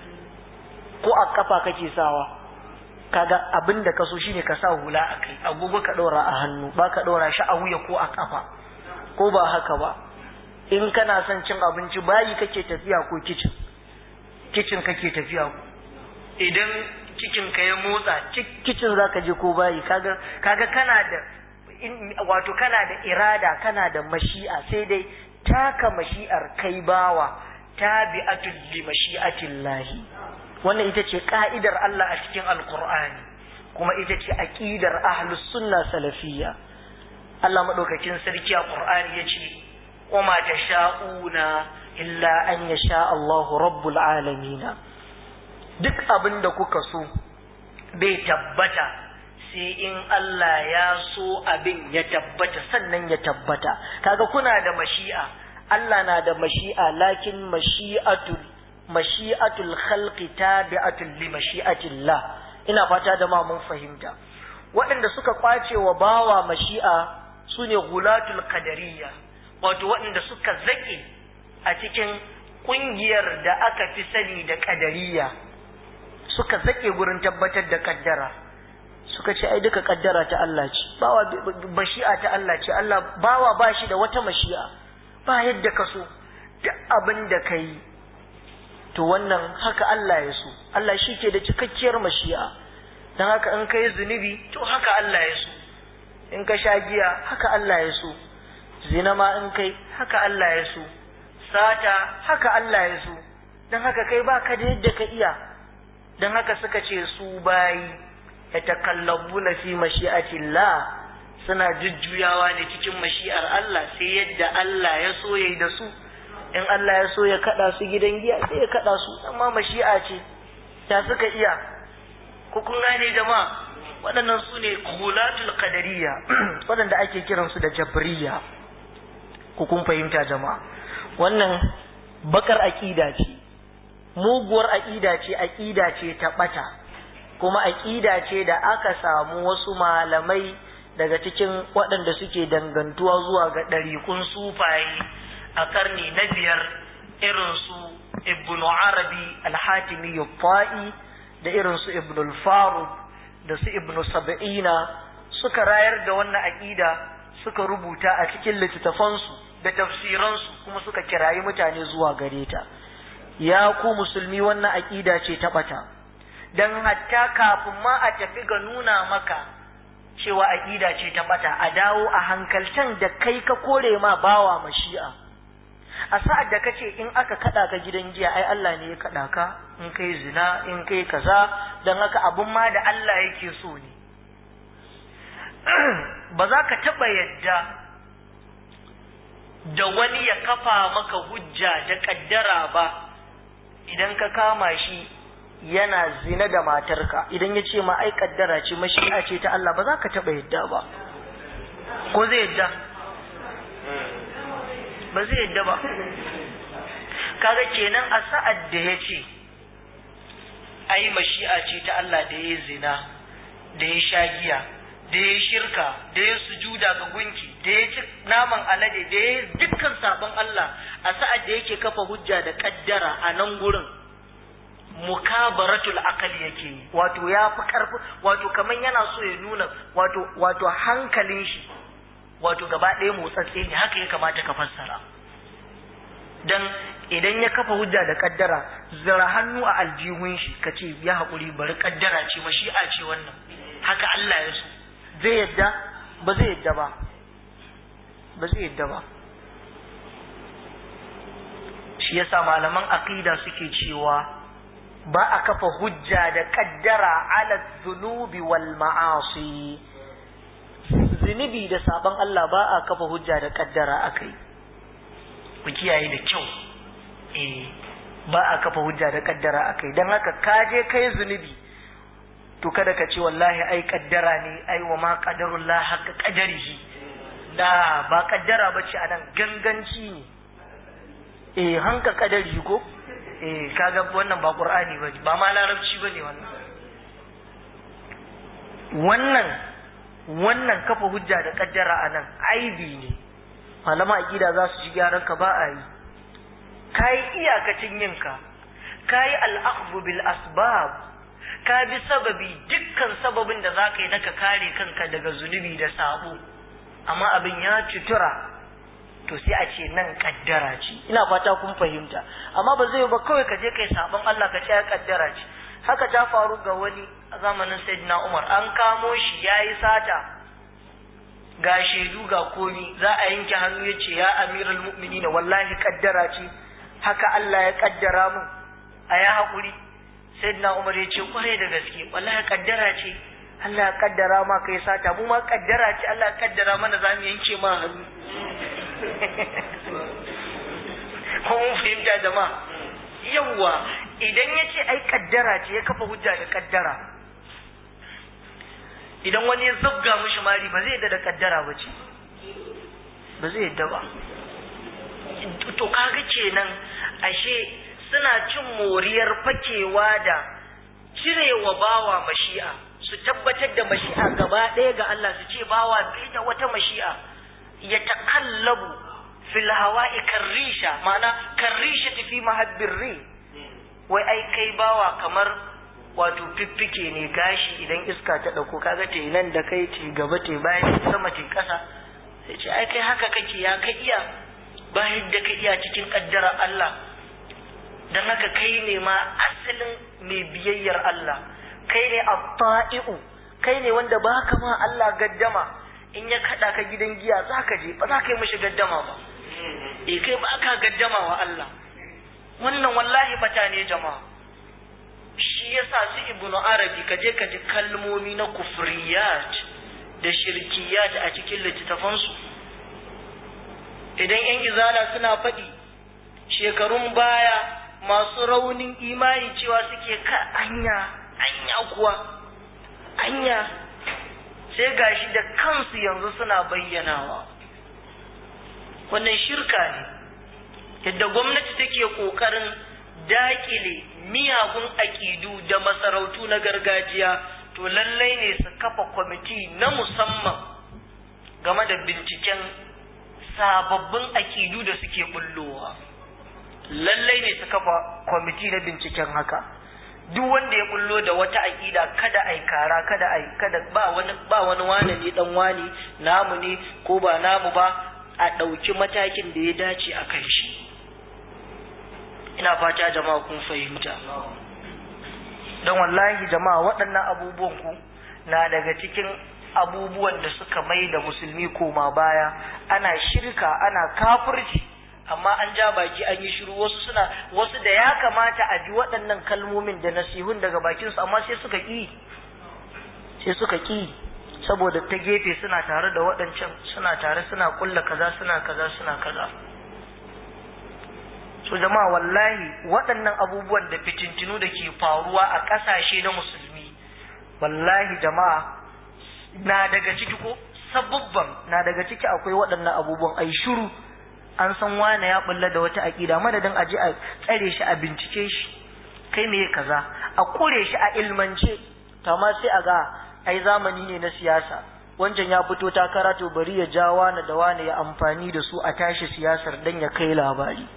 ko a kafa kake sawa kaga abin da ka so shine ka sa hula a kai agogo ka ɗora a hannu ba ka ɗora shi a wuya ko a kafa ko ba haka ba in kana son cin abinci bayi kake tafiya ko kicin kicin kake tafiya ko idan cikin ka ya motsa kicin zaka je ko bayi kaga kaga kana da wato kana da irada kana da mashi'a sai dai taka mashi'ar kai bawa tabi'atul li mashi'atillahi wannan ita ce ka'idar Allah a cikin alqur'ani kuma ita ce aqidar ahlus sunna salafiyya Allah madaukakin sarki a qur'ani yace wama tasha'una illa an yasha Allahu rabbul alamin duk abin da kuka so bai tabbata sai in Allah ya so abin ya tabbata sannan ya tabbata kaga kuna da mashi'a Allah na da mashi'a lakin mashi'atul mashi'atul khalqi tabi'atul li mashi'atillah ina fata da ma mun fahimta waɗanda suka kwace wa bawa mashi'a sune gulatul qadariyya wato waɗanda suka zake a cikin ƙungiyar da aka fi sani da qadariyya suka zake gurin tabbatar da kaddara suka ce ai duka kaddara ta Allah ce bawa mashi'a ta Allah ce Allah bawa ba shi da wata mashi'a ba yadda ka so duk abin da ka yi to wannan haka Allah ya so Allah shi ke da cikakkiyar mashi'a don haka in ka yi zunubi to haka Allah ya so in ka sha giya haka Allah ya so zina ma in kai haka Allah ya so sata haka Allah ya so don haka kai ba ka da yadda ka iya don haka suka ce su bayi yatakallabuna fi mashi'atillah suna jujjuyawa ne cikin mashi'ar Allah sai yadda Allah ya so yayi da su in Allah ya so ya kada su gidan giya sai ya kada su amma mashi'a ce ta suka iya ku kun gane jama'a waɗannan su ne khulatul qadariyya waɗanda ake kiran su da jabriyya ku kun fahimta jama'a wannan bakar aqida ce muguwar aqida ce aqida ce ta bata kuma aƙida ce da aka samu wasu malamai daga cikin waɗanda suke dangantuwa zuwa ga ɗariƙun sufaye a ƙarni na biyar irin su ibn arabi alhatimi fa'i da irin su ibn al da su ibn sab'ina suka rayar da wannan aƙida suka rubuta a cikin littattafansu da tafsiransu kuma suka kirayi mutane zuwa gare ta ya ku musulmi wannan aƙida ce ta ɓata don hatta kafin ma a tafi ga nuna maka cewa aƙida ce ta bata a dawo a hankaltan da kai ka kore ma bawa mashi'a a sa'ad da kace in aka kada ka gidan giya ai Allah ne ya kada ka in kai zina in kai kaza don haka abun ma da Allah yake so ne ba za ka taɓa yadda da wani ya kafa maka hujja da ƙaddara ba idan ka kama shi yana zina da matarka idan ya ce ma ai kaddara ce mashi'a ce ta Allah ba za ka taɓa yadda ba ko zai yadda ba zai yadda ba kaga kenan a sa'ad da ya ce ai mashi'a ce ta Allah da ya zina da ya sha giya da ya shirka da ya sujuda ga gunki da ya ci naman alade da ya dukkan sabon Allah a sa'ad da yake kafa hujja da kaddara a nan gurin mukabaratul akal yake wato ya fi karfi wato kaman yana so ya nuna wato wato hankalin shi wato gaba ɗaya motsatse ne haka ya kamata ka fassara dan idan ya kafa hujja da kaddara zira hannu a aljihun shi ka ce ya haƙuri bari kaddara ce mashi'a ce wannan haka Allah ya so zai yadda ba zai yadda ba ba zai yadda ba shi yasa malaman aqida suke cewa ba a kafa hujja da kaddara ala zunubi wal ma'asi zunubi da sabon Allah ba a kafa hujja da kaddara akai ku kiyaye da kyau eh ba a kafa hujja da kaddara akai dan haka ka je kai zunubi to kada ka ce wallahi ai kaddara ne ai wa ma qadarullah haqqa qadarihi da ba kaddara bace anan ganganci ne eh hanka kadari ko eh kaga wannan ba qur'ani bane ba ma larabci bane wannan wannan wannan kafa hujja da kaddara anan aibi ne malama aqida za su ji gyaran ka ba a yi kai iyakacin yinka kai al-akhdhu bil asbab ka bi sababi dukkan sababin da zaka yi naka kare kanka daga zunubi da sabo amma abin ya cutura to sai a ce nan kaddara ce ina fata kun fahimta amma ba zai ba kawai ka je kai sabon Allah ka ce ya kaddara ce haka ta faru ga wani a zamanin Sayyidina Umar an kamo shi yayi sata ga shaidu ga komi za a yanke hannu ya ce ya amiral mu'minin wallahi kaddara ce haka Allah ya kaddara mun a ya haƙuri Sayyidina Umar ya ce kwarai da gaske wallahi kaddara ce Allah ya kaddara ma kai sata mu ma kaddara ce Allah ya kaddara mana za mu yanke ma hannu ko mun fahimta jama'a yawwa idan ya ce ai kaddara ce ya kafa hujja da kaddara idan wani ya zabga mishi mari ba zai yadda da kaddara ba ce ba zai yadda ba to kaga kenan ashe suna cin moriyar fakewa da cirewa bawa mashi'a su tabbatar da mashi'a gaba ɗaya ga Allah su ce bawa bai da wata mashi'a ya takallabu fil hawa'i karrisha ma'ana karrisha tafi mahabbir ri wai ai kai bawa kamar wato fiffike ne gashi idan iska ta dauko kaga te nan da kai te gaba te bayan sama te kasa sai ce ai kai haka kake ya kai iya bayan da ka iya cikin kaddara Allah dan haka kai ne ma asalin mai biyayyar Allah kai ne at-ta'i'u kai ne wanda baka ma Allah gaddama in ya kada ka gidan giya zaka je ba za ka yi mishi gaddama ba eh kai ba ka gaddama wa Allah wannan wallahi bata ne jama'a shi yasa su ibnu arabi ka je ka ji kalmomi na kufriyat da shirkiyat a cikin littattafansu idan yan izala suna faɗi shekarun baya masu raunin imani cewa suke ka anya anya kuwa anya sai gashi da kansu yanzu suna bayyanawa wannan shirka ne yadda gwamnati take ƙoƙarin dakile miyagun aƙidu da masarautu na gargajiya to lallai ne su kafa kwamiti na musamman game da binciken sababbin aƙidu da suke bullowa lallai ne su kafa kwamiti na binciken haka duk wanda ya bullo da wata aƙida kada ai kara kada ai kada ba wani ba wani wane ne dan wani namu ne ko ba namu ba a ɗauki matakin da ya dace a kan shi ina fata jama'a kun fahimta don wallahi jama'a waɗannan abubuwan ku na daga cikin abubuwan da suka mai da musulmi koma baya ana shirka ana kafirci amma an ja baki an yi shiru wasu suna wasu da ya kamata a ji waɗannan kalmomin da nasihun daga bakinsu amma sai suka ƙi sai suka ƙi saboda ta gefe suna tare da waɗancan suna tare suna kulla kaza suna kaza suna kaza so jama'a wallahi waɗannan abubuwan da fitintinu da ke faruwa a ƙasashe na musulmi wallahi jama'a na daga ciki ko sabubban na daga ciki akwai waɗannan abubuwan ai shiru an san wane ya bulla da wata aƙida madadin a je a tsare shi a bincike shi kai me kaza a kure shi a ilmance to amma sai a ga ai zamani ne na siyasa wancan ya fito takara to bari ya ja wani da wani ya amfani da su a tashi siyasar dan ya kai labari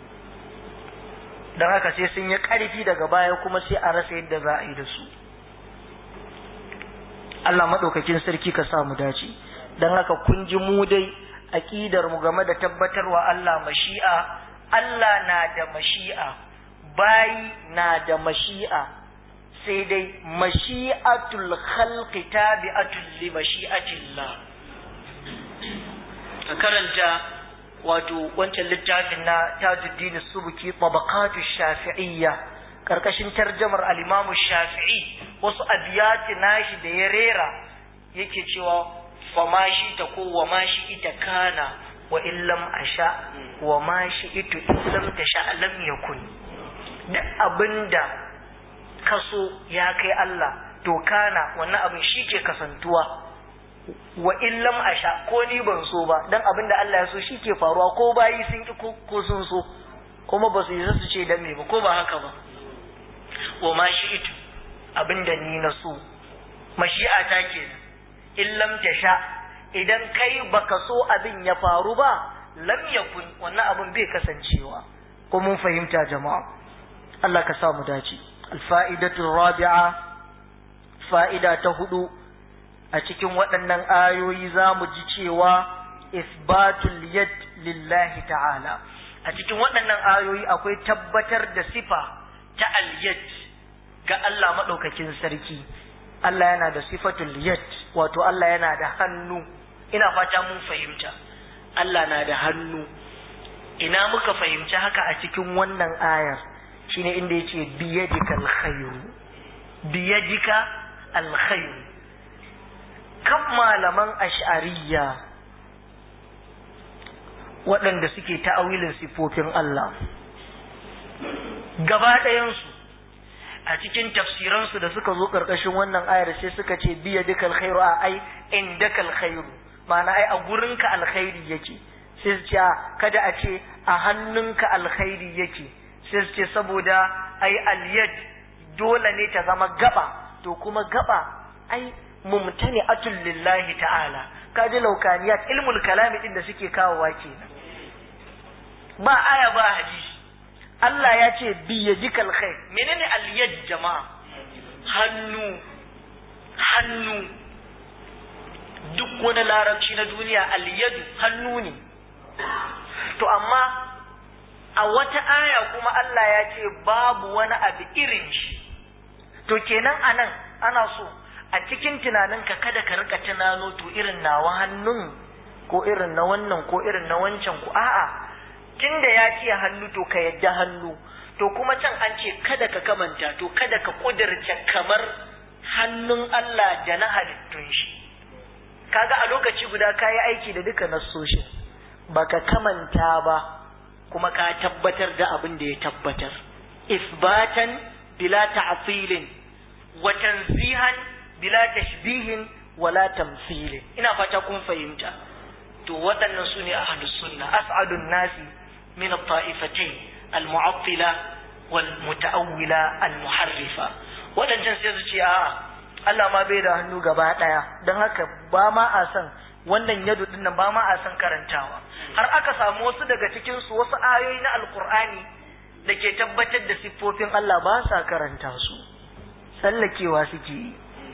don haka sai sun yi ƙarfi daga baya kuma sai a rasa yadda za a yi da su Allah maɗaukakin sarki ka sa mu dace don haka kun ji mu dai aƙidar mu game da tabbatarwa Allah mashi'a Allah na da mashi'a bayi na da mashi'a sai dai mashi'atul khalqi tabi'atul li mashi'atillah ka karanta wato wancan littafin na Tajuddin Subuki tabaqatu Shafi'iyya karkashin tarjamar al-Imam Shafi'i wasu abiyati nashi da ya rera yake cewa fa ma shi ta ko wa ma shi ita kana wa illam asha wa ma shi'itu illam tasha lam yakun duk abinda kaso ya kai Allah to kana wannan abin shi ke kasantuwa wa illam asha ko ni ban so ba dan abinda Allah ya so shi ke faruwa ko bayi sun ki ko sun so kuma ba su yi su ce dan me ba ko ba haka ba wa ma shi'itu abinda ni na so mashi'a ta kenan illam tasha idan kai baka so abin ya faru ba lam yakun wannan abin bai kasancewa ko mun fahimta jama'a Allah ka sa mu dace alfa'idatu rabi'a fa'ida ta hudu a cikin waɗannan ayoyi za mu ji cewa isbatul yad lillahi ta'ala a cikin waɗannan ayoyi akwai tabbatar da sifa ta al-yad ga Allah maɗaukakin sarki Allah yana da sifatul yad wato Allah yana da hannu ina fata mun fahimta Allah na da hannu ina muka fahimci haka a cikin wannan ayar shine inda yace biyadika alkhairu biyadika alkhairu kan malaman ash'ariyya waɗanda suke ta'awilin sifofin Allah gaba ɗayansu a cikin tafsiransu da suka zo ƙarƙashin wannan ayar sai suka ce biya duka alkhairu a ai in daka alkhairu ma'ana ai a gurinka alkhairi yake sai su ce kada a ce a hannunka alkhairi yake sai su ce saboda ai aliyad dole ne ta zama gaba to kuma gaba ai mumtani atul lillahi ta'ala kaji laukaniyat ilmul kalami din da suke kawowa kenan ba aya ba hadisi Allah ya ce biyadikal khair menene aliyad jama'a hannu hannu duk wani larabci na duniya aliyadu hannu ne to amma a wata aya kuma Allah ya ce babu wani abu irin shi to kenan anan ana so a cikin tunaninka kada ka rika tunano to irin nawa hannun ko irin na wannan ko irin na wancan ku a'a tunda ya ce hannu to ka yadda hannu to kuma can an ce kada ka kamanta to kada ka kudirce kamar hannun Allah da na halittun shi kaga a lokaci guda ka yi aiki da duka nassoshin baka kamanta ba kuma ka tabbatar da abin da ya tabbatar isbatan bila ta'tilin wa tanzihan bila tashbihin wala tamthilin ina fata kun fahimta to waɗannan su ne ahlus sunna as'adun nasi min at-ta'ifatayn al-mu'attila wal muta'awwila al-muharrifa waɗancan sai su ce a'a Allah ma bai da hannu gaba ɗaya don haka ba ma a san wannan yadu din nan ba ma a san karantawa har aka samu wasu daga cikin su wasu ayoyi na alkur'ani da ke tabbatar da siffofin Allah ba sa karanta su sallakewa suke yi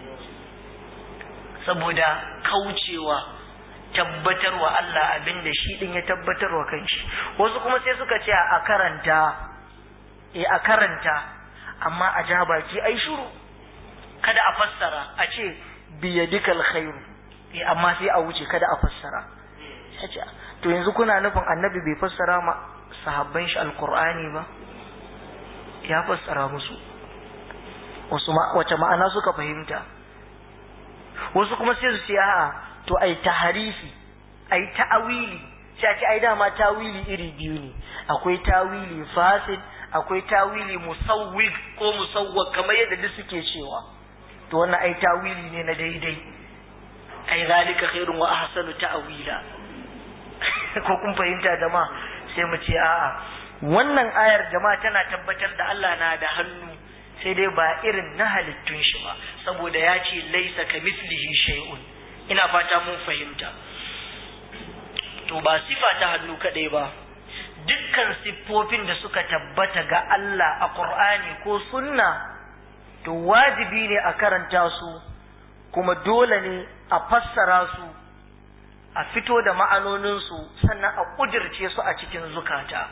saboda kaucewa tabbatarwa Allah abin da shi din ya tabbatarwa kanshi wasu kuma sai suka ce a karanta eh a karanta amma a ja baki ai shiru kada a fassara a ce biyadikal khairu eh amma sai a wuce kada a fassara to yanzu kuna nufin annabi bai fassara ma sahabban shi alqur'ani ba ya fassara musu wasu wace ma'ana suka fahimta wasu kuma sai su ce a'a to ai taharifi ai ta'awili sai a ce ai dama tawili iri biyu ne akwai tawili fasid akwai tawili musawwig ko musawwag kamar yadda duk suke cewa to wannan ai tawili ne na daidai ai zalika khairun wa ahsanu ta'wila ko kun fahimta jama'a sai mu ce a'a wannan ayar jama'a tana tabbatar da Allah na da hannu sai dai ba irin na halittun shi ba saboda ya ce laisa ka mislihi shay'un ina fata mun fahimta to ba sifa ta hannu kadai ba dukkan siffofin da suka tabbata ga Allah a Qur'ani ko sunna to wajibi ne a karanta su kuma dole ne a fassara su a fito da ma'anoninsu sannan a ƙudirce su a cikin zukata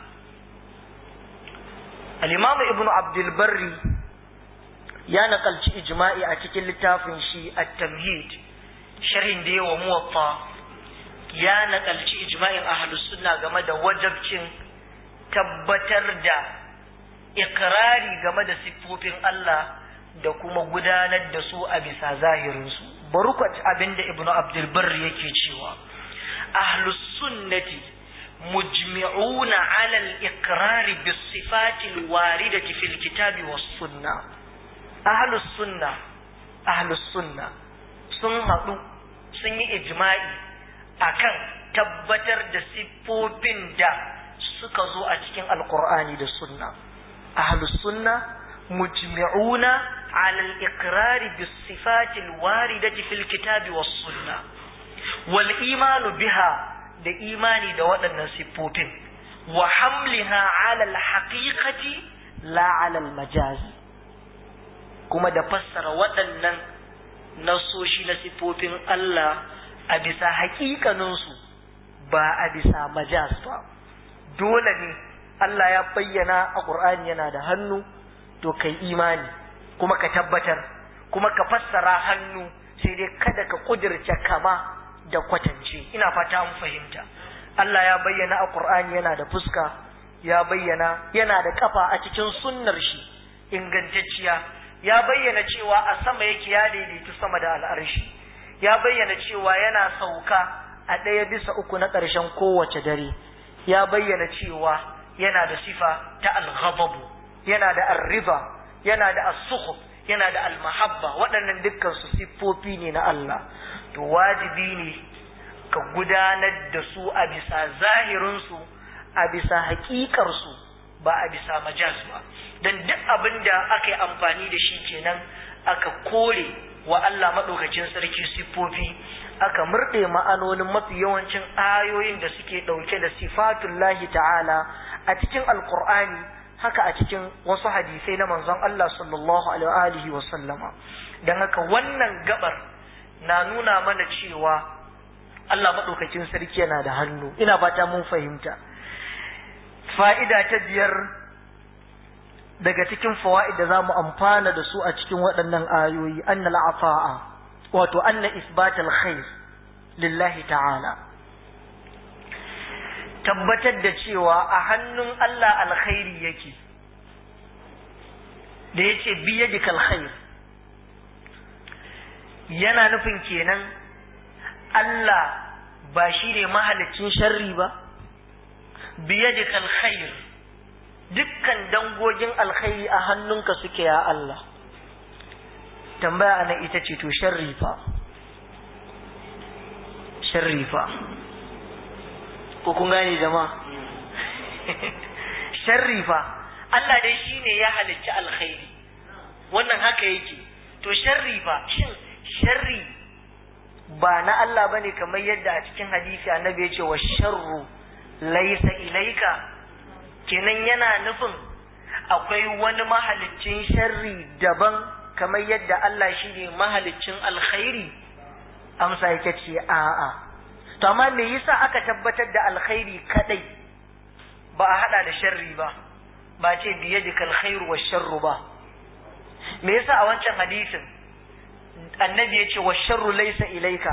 al-imamu ibn abdulbarri ya naƙalci ijma'i a cikin littafin shi at-tamhid sharhin da yawa muwatta ya naƙalci ijma'in ahlus sunna game da wajabcin tabbatar da ikrari game da siffofin Allah da kuma gudanar da su a bisa zahirinsu bari ku abin da ibnu abdul barr yake cewa ahlus sunnati mujmi'una 'ala al-iqrar bis-sifati al-waridati fil kitabi was-sunnah ahlus sunnah ahlus sunnah sun haɗu sun yi ijma'i akan tabbatar da siffofin da suka zo a cikin alkur'ani da sunna ahlus sunna mujmi'una ala al-iqrar bis sifati al-waridati fil kitabi was sunna wal imanu biha da imani da waɗannan siffofin wa hamliha ala al-haqiqati la ala al-majaz kuma da fassara waɗannan nasoshi na siffofin Allah a bisa haƙiƙaninsu ba a bisa majaz ba dole ne Allah ya bayyana a Qur'ani yana da hannu to kai imani kuma ka tabbatar kuma ka fassara hannu sai dai kada ka kudirce kama da kwatance ina fata an fahimta Allah ya bayyana a Qur'ani yana da fuska ya bayyana yana da kafa a cikin sunnar shi ingantacciya ya bayyana cewa a sama yake ya daidaitu sama da al'arshi ya bayyana cewa yana sauka a ɗaya bisa uku na ƙarshen kowace dare ya bayyana cewa yana da sifa ta al-ghadabu yana da ar-riba yana da as-sukhuf yana da al-mahabba waɗannan dukkan su siffofi ne na Allah to wajibi ne ka gudanar da su a bisa zahirin su a bisa haƙiƙar su ba a bisa majaz ba dan duk abin da aka yi amfani da shi kenan aka kore wa Allah maɗaukacin sarki siffofi aka murɗe ma'anonin mafi yawancin ayoyin da suke ɗauke da sifatullahi ta'ala a cikin alkur'ani haka a cikin wasu hadisai na manzon Allah sallallahu alaihi wa sallama don haka wannan gabar na nuna mana cewa Allah maɗaukacin sarki yana da hannu ina fata mun fahimta fa'ida ta biyar daga cikin fawa'id da za mu amfana da su a cikin waɗannan ayoyi annal afa'a wato anna isbatal khair lillahi ta'ala tabbatar da cewa a hannun Allah alkhairi yake da yace biyadikal khair yana nufin kenan Allah ba shi ne mahalicin sharri ba biyadikal khair dukkan dangogin alkhairi a hannunka suke ya Allah tambaya ana ita ce to sharri fa sharri fa ko kun gane jama'a sharri fa Allah dai shine ya halicci alkhairi wannan haka yake to sharri fa shin sharri ba na Allah bane kamar yadda a cikin hadisi annabi ya ce wa sharru laysa ilaika kenan yana nufin akwai wani mahaliccin sharri daban kamar yadda Allah shi ne mahaliccin alkhairi amsa yake ce a'a to amma me yasa aka tabbatar da alkhairi kadai ba a hada da sharri ba ba ce biyadika alkhairu wa sharru ba me yasa a wancan hadisin annabi ya ce wa sharru laysa ilaika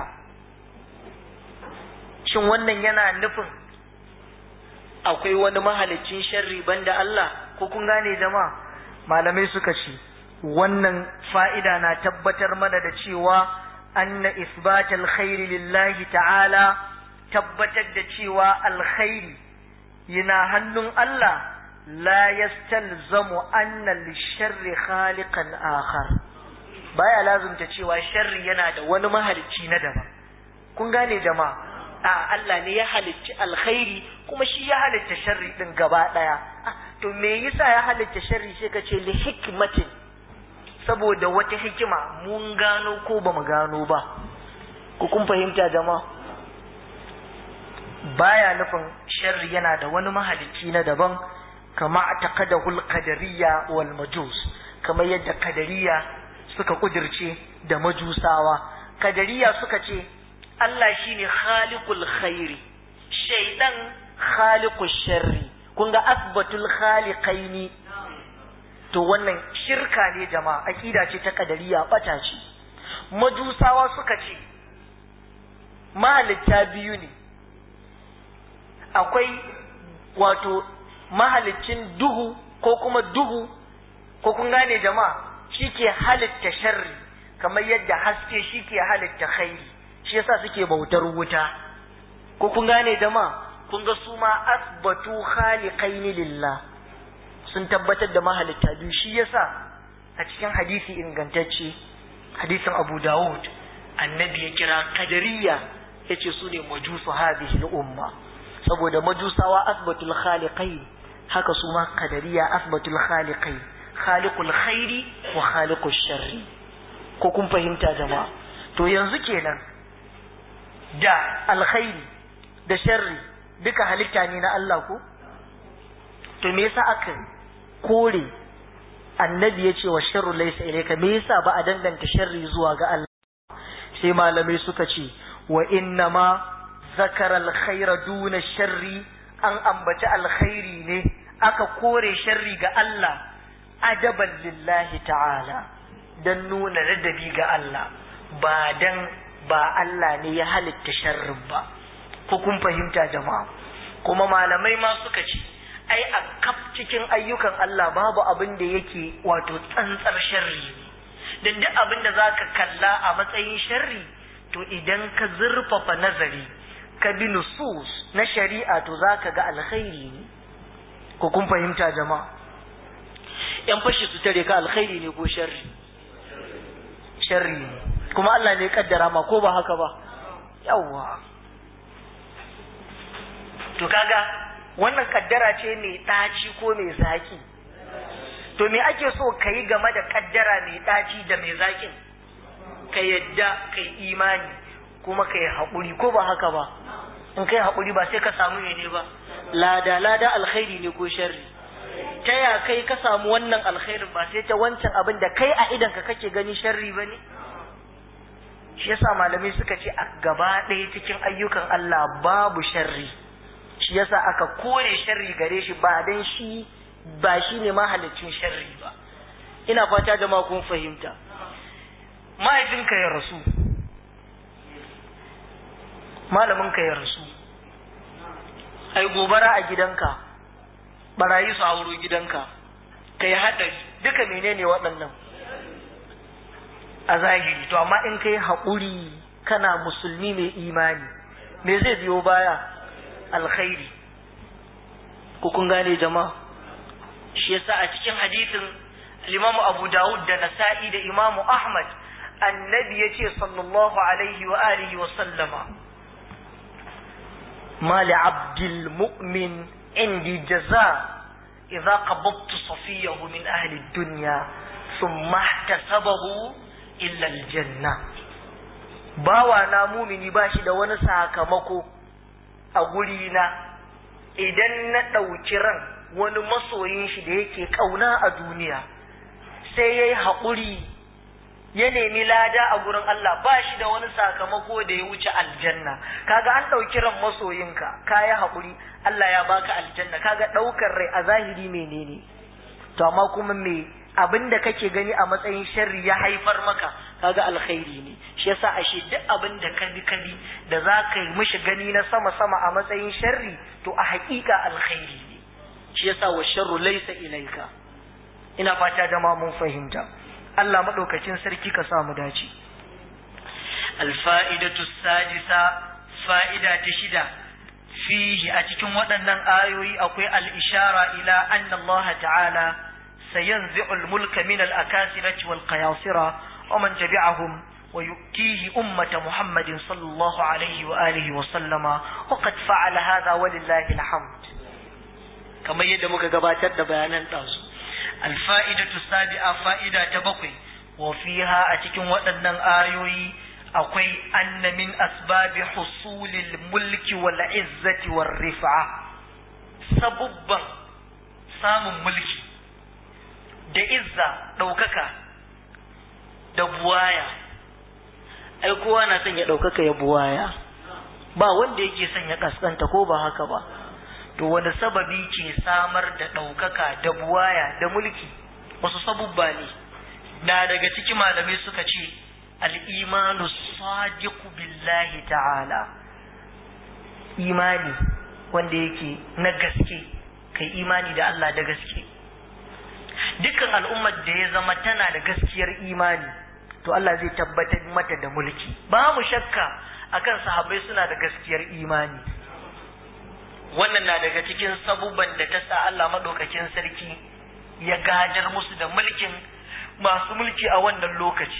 shin wannan yana nufin akwai wani mahalicin sharri banda Allah ko kun gane jama'a malamai suka ce wannan fa'ida na tabbatar mana da cewa anna isbatal khairi lillahi ta'ala tabbatar da cewa alkhairi yana hannun Allah la yastalzamu anna lisharri khaliqan akhar baya lazumta cewa sharri yana da wani mahalicci na daban kun gane jama'a a Allah ne ya halicci alkhairi kuma shi ya halitta sharri din gaba daya to me yasa ya halitta sharri sai ka ce li hikmatin saboda wata hikima mun gano ko ba mu gano ba ku kun fahimta jama'a baya nufin sharri yana da wani mahalicci na daban kama taqadahu al-qadariyya wal majus kamar yadda kadariya suka kudirce da majusawa kadariya suka ce Allah shine khaliqul khairi shaidan khaliqul sharri kun ga asbatul khaliqaini to wannan shirka ne jama'a akida ce ta kadariya bata ce majusawa suka ce mahalitta biyu ne akwai wato mahalicin duhu ko kuma duhu ko kun gane jama'a shike halitta sharri kamar yadda haske shike halitta khairi shi yasa suke bautar wuta ko kun gane jama'a kun ga su ma asbatu khaliqaini lillah sun tabbatar da mahalitta biyu shi yasa a cikin hadisi ingantacce hadisin Abu Dawud annabi ya kira kadariya yace su ne majusu hadhihi al-umma saboda majusawa asbatul khaliqain haka su ma kadariya asbatul khaliqain khaliqul khairi wa khaliqush sharri ko kun fahimta jama'a to yanzu kenan da alkhairi da sharri duka halitta ne na Allah ko to me yasa aka kore annabi ya ce wa sharru laysa ilayka me yasa ba a danganta sharri zuwa ga Allah sai malamai suka ce wa inna ma zakara alkhaira duna sharri an ambaci alkhairi ne aka kore sharri ga Allah adaban lillahi ta'ala dan nuna ladabi ga Allah ba dan ba Allah ne ya halitta sharrin ba ko kun fahimta jama'a kuma malamai ma suka ce ai a kaf cikin ayyukan Allah babu abin da yake wato tsantsar sharri ne dan duk abin da zaka kalla a matsayin sharri to idan ka zurfafa nazari ka bi nusus na shari'a to zaka ga alkhairi ne ko kun fahimta jama'a yan fashi su tare ka alkhairi ne ko sharri sharri ne kuma Allah ne ya kaddara ma ko ba haka ba yawwa to kaga wannan kaddara ce mai ɗaci ko mai zaki to me ake so ka yi game da kaddara mai ɗaci da mai zakin ka yadda ka yi imani kuma ka yi haƙuri ko ba haka ba in kai haƙuri ba sai ka samu ne ba lada lada alkhairi ne ko sharri ta ya kai ka samu wannan alkhairin ba sai ta wancan abin da kai a idan ka kake gani sharri ba ne shi yasa malamai suka ce a gaba ɗaya cikin ayyukan Allah babu sharri shi yasa aka kore sharri gare shi ba dan shi ba shi ne mahalicin sharri ba ina fata da ma kun fahimta mahaifinka ya rasu malaminka ya rasu ai gobara a gidanka barayi su hauro gidanka kai haɗari duka menene waɗannan a zahiri to amma in kai haƙuri kana musulmi mai imani me zai biyo baya alkhairi ko kun gane jama'a shi yasa a cikin hadisin Imam Abu Dawud da Nasa'i da Imam Ahmad annabi yace sallallahu alaihi wa alihi wa sallama ma li abdil mu'min indi jaza idza qabadtu safiyahu min ahli ad-dunya thumma ihtasabahu illa al-janna bawa na mumini bashi da wani sakamako a gurina idan na ɗauki ran wani masoyin shi da yake ƙauna a duniya sai ya yi haƙuri ya nemi lada a gurin Allah ba shi da wani sakamako da ya wuce aljanna kaga an ɗauki ran masoyinka ka yi haƙuri Allah ya baka aljanna kaga ɗaukar rai a zahiri menene to amma kuma me abin da kake gani a matsayin sharri ya haifar maka kaga alkhairi ne shi yasa ashe duk abin da ka bi ka bi da za ka yi mishi gani na sama sama a matsayin sharri to a haƙiƙa alkhairi ne shi yasa wa sharru laysa ilaika ina fata da ma mun fahimta Allah madaukakin sarki ka sa mu dace alfa'idatu sadisa fa'ida ta shida fihi a cikin waɗannan ayoyi akwai al-ishara ila anna Allah ta'ala سينزع الملك من الأكاسرة والقياصرة ومن تبعهم ويؤتيه أمة محمد صلى الله عليه وآله وسلم وقد فعل هذا ولله الحمد كما يدمك قباتت بيانا تازو الفائدة السابعة فائدة تبقي وفيها أتكن وأنن آيوي أقوي أن من أسباب حصول الملك والعزة والرفعة سببا سام ملكي da izza ɗaukaka da buwaya ai kowa na son ya ɗaukaka ya buwaya ba wanda yake son ya kaskanta ko ba haka ba to wani sababi ke samar da ɗaukaka da buwaya da mulki wasu sabubba ne na daga ciki malamai suka ce al'imanu sadiqu billahi ta'ala imani wanda yake na gaske kai imani da Allah da gaske dukkan al'ummar da ya zama tana da gaskiyar imani to Allah zai tabbatar mata da mulki babu shakka akan sahabbai suna da gaskiyar imani wannan na daga cikin sabubban da ta sa Allah madaukakin sarki ya gajar musu da mulkin masu mulki a wannan lokaci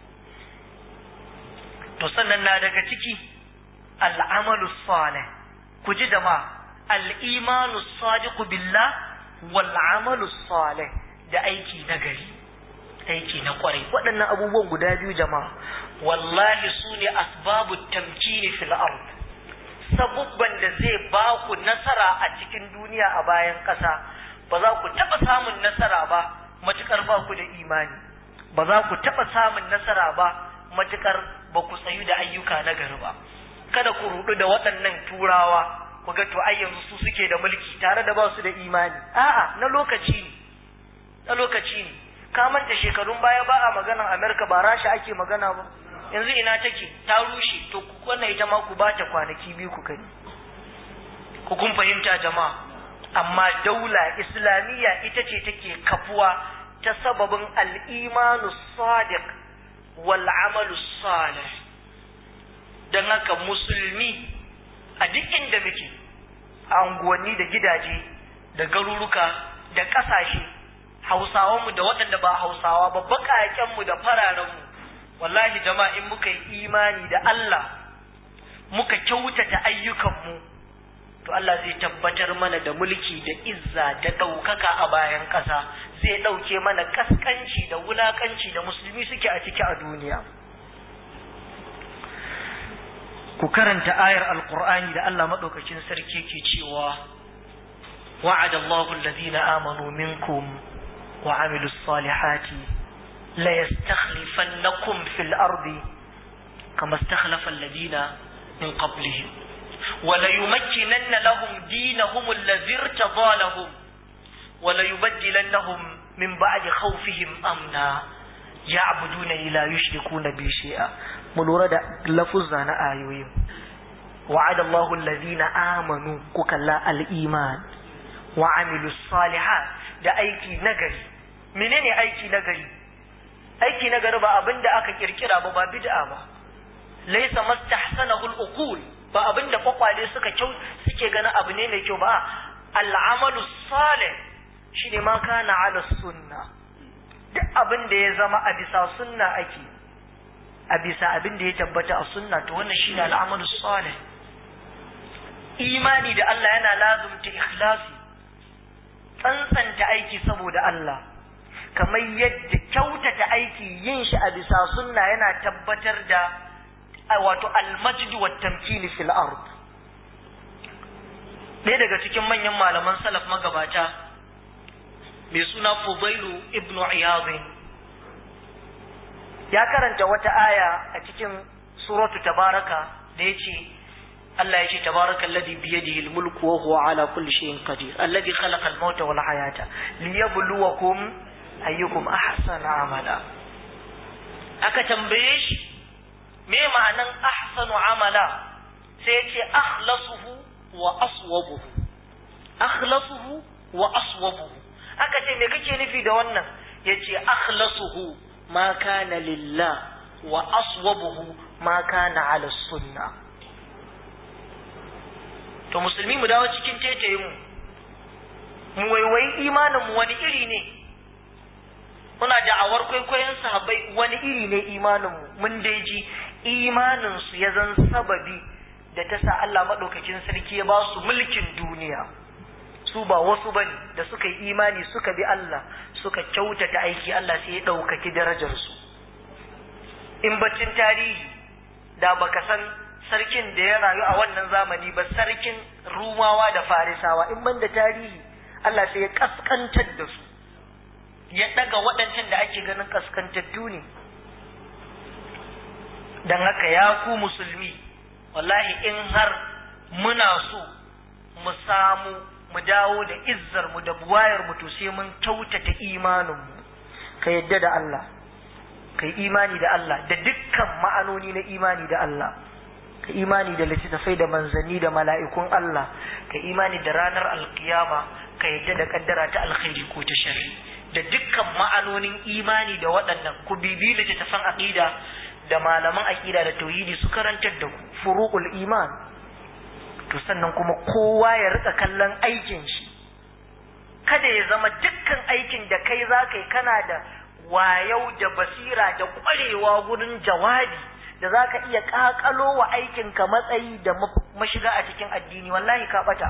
to sannan na daga ciki al'amalu salih ku ji da ma al'imanu sadiqu billah wal amalu salih da aiki na gari aiki na kwarai waɗannan abubuwan guda biyu jama'a wallahi su ne asbabu tamkini fil ard sabubban da zai ba ku nasara a cikin duniya a bayan ƙasa ba za ku taɓa samun nasara ba matuƙar ba ku da imani ba za ku taɓa samun nasara ba matuƙar ba ku tsayu da ayyuka na gari ba kada ku rudu da waɗannan turawa ku ga to ai yanzu su suke da mulki tare da ba su da imani a'a na lokaci ne na lokaci ne ka manta shekarun baya ba a maganar Amerika ba Rasha ake magana ba yanzu ina take ta rushe to ku wannan ita ma ku ba ta kwanaki biyu ku gani ku kun fahimta jama'a amma daula islamiyya ita ce take kafuwa ta sababin al-imanu sadiq wal amalu salih dan haka musulmi a duk inda muke a unguwanni da gidaje da garuruka da ƙasashe hausawanmu da waɗanda ba hausawa ba baƙaƙenmu da fararenmu wallahi jama'a in muka yi imani da Allah muka kyautata ayyukanmu to Allah zai tabbatar mana da mulki da izza da ɗaukaka a bayan ƙasa zai ɗauke mana kaskanci da wulakanci da musulmi suke a ciki a duniya ku karanta ayar alqur'ani da Allah madaukakin sarki ke cewa wa'ada Allahu alladhina amanu minkum wa amilus salihati la yastakhlifannakum fil ardi kama istakhlafa alladhina min qablihim wa la yumakkinanna lahum dinahum alladhi irtada lahum wa la yubaddilannahum min ba'di khawfihim amna ya'buduna ila yushrikuna bi shay'a mu lura da lafuzza na ayoyin wa'ada Allahu allazina amanu ku kalla al-iman wa amilu salihat da aiki nagari menene aiki nagari aiki nagari ba abinda aka kirkira ba ba bid'a ba laysa mastahsanahu al-uqul ba abinda kwakwale suka kyau suke ganin abu ne mai kyau ba al-amalu salih shine ma kana ala sunna duk abin da ya zama a bisa sunna ake a bisa abin da ya tabbata a sunna to wannan shine al'amalu salih imani da Allah yana lazumta ikhlasi tsantsanta aiki saboda Allah kamar yadda kyautata aiki yin shi a bisa sunna yana tabbatar da wato almajid wa tamkini fil ard ɗaya daga cikin manyan malaman salaf magabata mai suna Fudailu ibnu Iyadh ya karanta wata aya a cikin suratu tabaraka da yace Allah ya ce tabaraka alladhi bi yadihi al-mulku wa huwa ala kulli shay'in qadir alladhi khalaqa al-mauta wal hayata liyabluwakum ayyukum ahsanu amala aka tambaye shi me ma'anan ahsanu amala sai yace akhlasuhu wa aswabuhu akhlasuhu wa aswabuhu aka ce me kake nufi da wannan yace akhlasuhu ma kana lillah wa aswabuhu ma kana ala sunna to musulmi mu dawo cikin tetaye mu mu waiwai imanin mu wani iri ne muna da'awar kwaikwayon sahabbai wani iri ne imanin mu mun dai ji imanin su ya zan sababi da ta sa Allah madaukakin sarki ya ba su mulkin duniya su ba wasu bane da suka yi imani suka bi Allah suka kyautata aiki Allah sai ya ɗaukaki darajarsu in baccin tarihi da baka san sarkin da ya rayu a wannan zamani ba sarkin rumawa da farisawa in ban da tarihi Allah sai ya kaskantar da su ya ɗaga waɗancan da ake ganin kaskantattu ne don haka ya ku musulmi wallahi in har muna so mu samu mu dawo da izzar mu da buwayar mu to sai mun kyautata imanin mu ka yadda da Allah kai imani da Allah da dukkan ma'anoni na imani da Allah ka imani da littattafai da manzanni da mala'ikun Allah ka imani da ranar alkiyama ka yadda da kaddara ta alkhairi ko ta sharri da dukkan ma'anonin imani da waɗannan ku bibi littattafan aqida da malaman aqida da tauhidi su karantar da ku furu'ul iman to sannan kuma kowa ya rika kallon aikin shi kada ya zama dukkan aikin da kai za ka yi kana da wayau da basira da kwarewa gurin jawabi da za ka iya kakalo wa aikinka matsayi da mashiga a cikin addini wallahi ka bata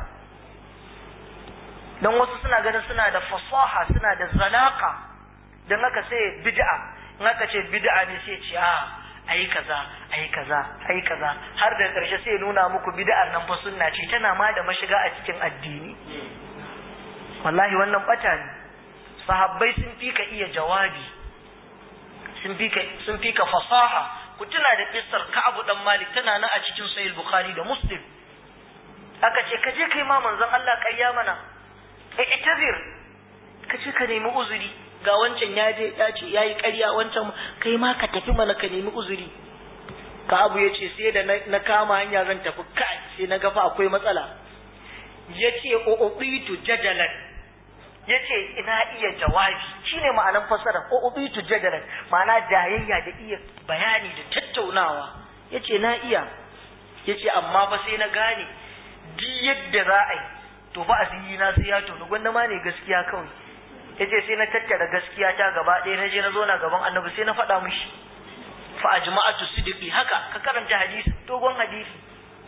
don wasu suna ganin suna da fasaha suna da zalaka don haka sai bid'a in aka ce bid'a ne sai ce a ayi kaza ayi kaza ayi kaza har da karshe sai nuna muku bid'ar nan fa sunna ce tana ma da mashiga a cikin addini wallahi wannan bata ne sahabbai sun fi ka iya jawabi sun fi ka sun fi ka fasaha ku tuna da kissar Ka'ab dan Malik tana nan a cikin Sahih Bukhari da Muslim aka ce ka je kai ma manzon Allah ƙarya mana eh itazir ka ce ka nemi uzuri ga wancan ya je ya ce yayi ƙarya wancan kai ma ka tafi mana ka nemi uzuri Ka'ab ya ce sai da na kama hanya zan tafi kai sai na ga fa akwai matsala yace ubitu jadalan yace ina iya jawabi shine ma'anan fasara ko ubitu jadalan ma'ana jayayya da iya bayani da tattaunawa yace na iya yace amma fa sai na gane duk yadda za a yi to fa asiri na sai ya tonu gwanda ma ne gaskiya kawai yace sai na tattara gaskiya ta gaba ɗaya na je na zo na gaban annabi sai na faɗa mishi fa ajma'atu sidqi haka ka karanta hadisi dogon hadisi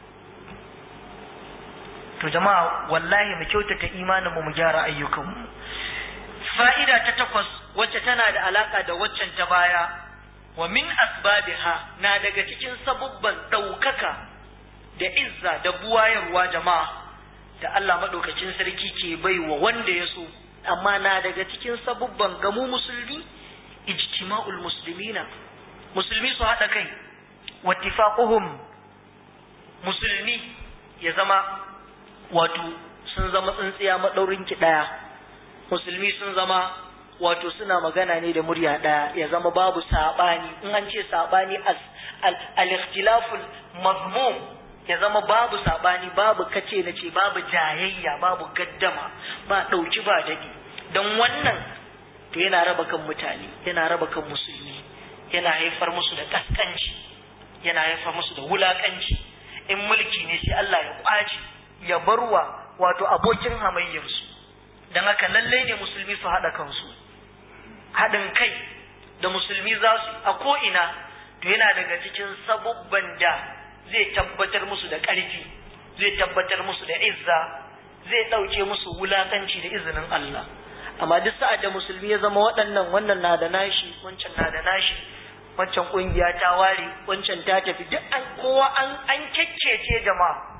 to jama'a wallahi mu kyautata imanin mu mu gyara ayyukanmu fa'ida ta takwas wacce tana da alaka da waccan ta baya wa min asbabiha na daga cikin sabubban ɗaukaka da izza da buwayarwa jama'a da Allah maɗaukacin sarki ke bai wa wanda ya so amma na daga cikin sabubban gamu musulmi ijtima'ul muslimina musulmi su haɗa kai wattifaquhum musulmi ya zama wato sun zama tsintsiya maɗaurin ki ɗaya musulmi sun zama wato suna magana ne da murya ɗaya ya zama babu saɓani in an ce saɓani al-ikhtilaful mazmum ya zama babu saɓani babu kace na ce babu jayayya babu gaddama ba ɗauki ba daɗi don wannan to yana raba kan mutane yana raba kan musulmi yana haifar musu da kaskanci yana haifar musu da wulakanci in mulki ne sai Allah ya kwace ya barwa wato abokin hamayyarsu don haka lallai ne musulmi su haɗa kansu haɗin kai da musulmi za su a ko'ina to yana daga cikin sabubban da zai tabbatar musu da ƙarfi zai tabbatar musu da izza zai ɗauke musu wulakanci da izinin Allah amma duk sa'ad da musulmi ya zama waɗannan wannan na da nashi wancan na da nashi wancan ƙungiya ta ware wancan ta tafi duk an kowa an an kekkece jama'a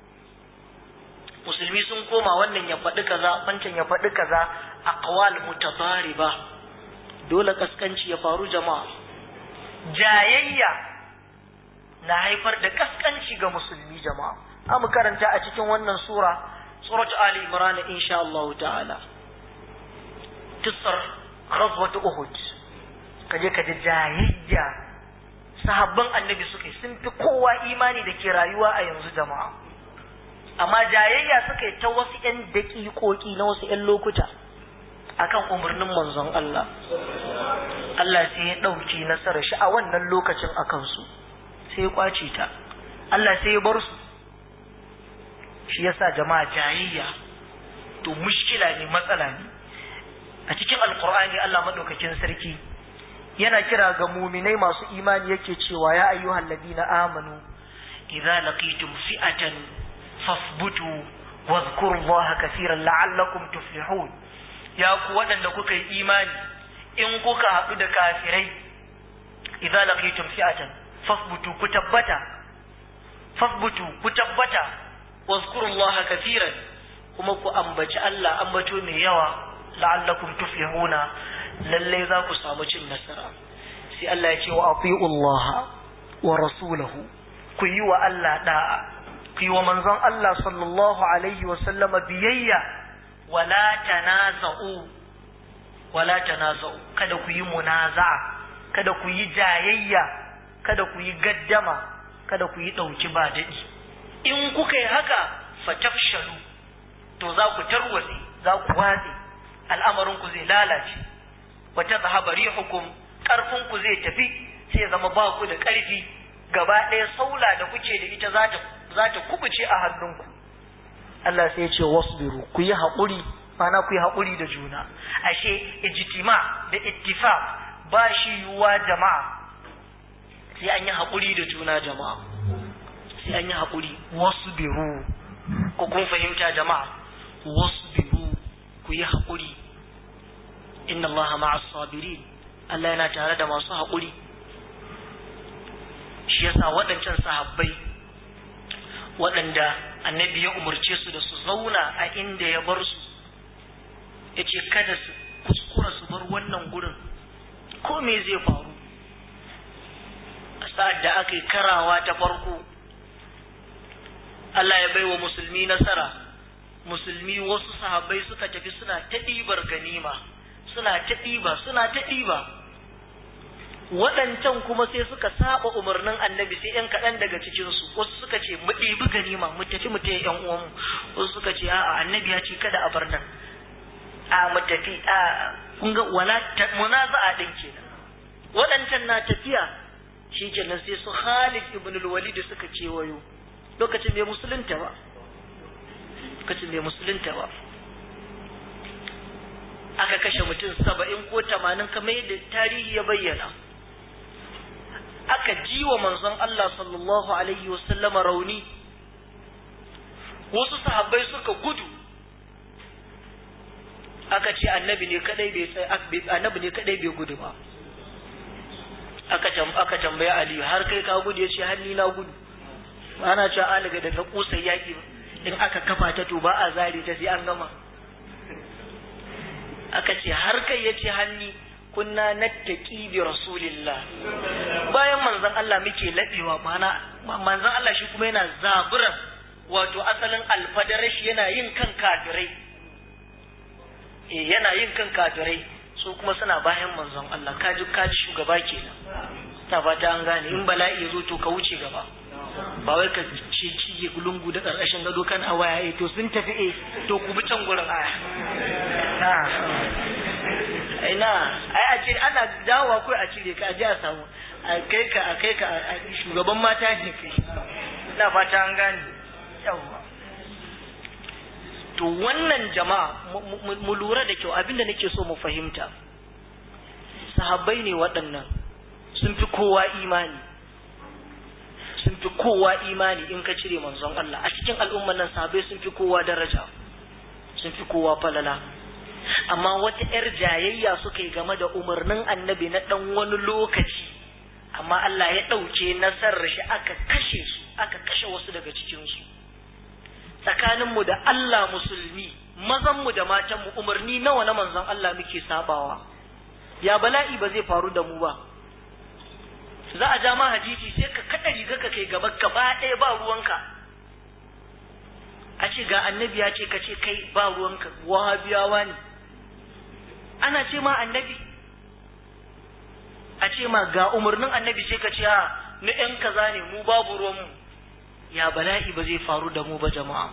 musulmi sun koma wannan ya faɗi kaza wancan ya faɗi kaza aqwal mutabariba dole kaskanci ya faru jama'a jayayya na haifar da kaskanci ga musulmi jama'a amu karanta a cikin wannan sura suratu ali imran insha Allah ta'ala tisar ghazwat uhud kaje kaje jayayya sahabban annabi suka sun fi kowa imani da ke rayuwa a yanzu jama'a amma jayayya suka yi ta wasu 'yan daƙiƙoƙi na wasu 'yan lokuta akan umarnin manzon Allah Allah sai ya ɗauki nasarar shi a wannan lokacin a kansu sai ya kwace ta Allah sai ya bar su shi yasa jama'a jayayya to mushkila ne matsala ne a cikin alkur'ani Allah maɗaukakin sarki yana kira ga muminai masu imani yake cewa ya ayyuhal ladina amanu idza laqitum fi'atan fasbutu wadhkuru allaha kaseeran la'allakum tuflihun ya ku waɗanda kuka yi imani in kuka haɗu da kafirai idza laqitum fi'atan fasbutu ku tabbata fasbutu ku tabbata wadhkuru allaha kaseeran kuma ku ambaci Allah ambato mai yawa la'allakum tuflihuna lalle za ku samu cin nasara sai Allah ya ce wa ati'u Allah wa rasulahu ku yi wa Allah da'a ku yi wa manzon Allah sallallahu alaihi wa sallama biyayya wala tanaza'u wala tanaza'u kada ku yi munaza'a kada ku yi jayayya kada ku yi gaddama kada ku yi dauki ba dadi in kuka yi haka fatafshalu to za ku tarwatse za ku watse al'amarin ku zai lalace wa tadhhabu rihukum karfin ku zai tafi sai zama ba ku da ƙarfi gaba ɗaya saula da kuke da ita za ta za ta kubuce a hannunku Allah sai ya ce wasbiru ku yi haƙuri mana ku yi haƙuri da juna ashe ijtima da ittifaq ba shi yiwuwa jama'a sai an yi haƙuri da juna jama'a sai an yi haƙuri wasbiru ko kun fahimta jama'a wasbiru ku yi haƙuri inna Allah ma'as sabirin Allah yana tare da masu haƙuri shi yasa waɗancan sahabbai waɗanda annabi ya umarce su da su zauna a inda ya bar su ya ce kada su kuskura su bar wannan gurin ko me zai faru a sa'ad da aka yi karawa ta farko Allah ya bai wa musulmi nasara musulmi wasu sahabbai suka tafi suna ta ɗibar ganima suna ta ɗiba suna ta ɗiba waɗancan kuma sai suka saba umarnin annabi sai ‘yan kaɗan daga cikinsu wasu suka ce mu ɗibi ganima mu tafi mu taya ‘yan uwanmu wasu suka ce a'a annabi ya ce kada a bar nan a mu tafi a kun ga wala munaza'a din kenan waɗancan na tafiya shi kenan sai su Khalid ibn al-Walid suka kewayo lokacin bai musulunta ba lokacin bai musulunta ba aka kashe mutum saba'in ko tamanin kamar yadda tarihi ya bayyana aka ji wa manzon Allah sallallahu alaihi wasallama rauni wasu sahabbai suka gudu aka ce annabi ne kadai bai annabi ne kadai bai gudu ba aka aka tambaye Ali har kai ka gudu yace har ni na gudu ana cewa aliga da ta kusa yaki in aka kafa ta to ba a zare ta sai an gama aka ce har kai yace hanni kunna nattaqi bi rasulillah bayan manzon Allah muke labewa mana manzon Allah shi kuma yana zabura wato asalin alfadarashi yana yin kan kafirai eh yana yin kan kafirai su kuma suna bayan manzon Allah kaji kaji shugaba kenan ta fata an gane in bala'i ya zo to ka wuce gaba ba wai ka ce cije lungu da ƙarƙashin gado kan a waya to sun tafi eh to ku bi can gurin aya ina ai a ce ana dawowa kai a cire ka a ji a samu a kai ka a kai ka shugaban mata ne kai ina fata an gane yawa to wannan jama'a mu lura da kyau abinda nake so mu fahimta sahabbai ne waɗannan sun fi kowa imani sun fi kowa imani in ka cire manzon Allah a cikin al'umman nan sahabbai sun fi kowa daraja sun fi kowa falala amma wata 'yar jayayya suka yi game da umarnin annabi na ɗan wani lokaci amma Allah ya ɗauke nasarar shi aka kashe su aka kashe wasu daga cikinsu tsakaninmu da Allah musulmi mazanmu da matanmu umarni nawa na manzon Allah muke sabawa ya bala'i ba zai faru da mu ba za a ja ma hadisi sai ka kada riga ka kai gaba gaba ɗaya ba ruwanka a ce ga annabi ya ce ka ce kai ba ruwanka wahabiyawa ne ana ce ma annabi a ce ma ga umarnin annabi sai ka ce ha na ‘yan kaza ne mu babu ruwanmu ya bala'i ba zai faru da mu ba jama'a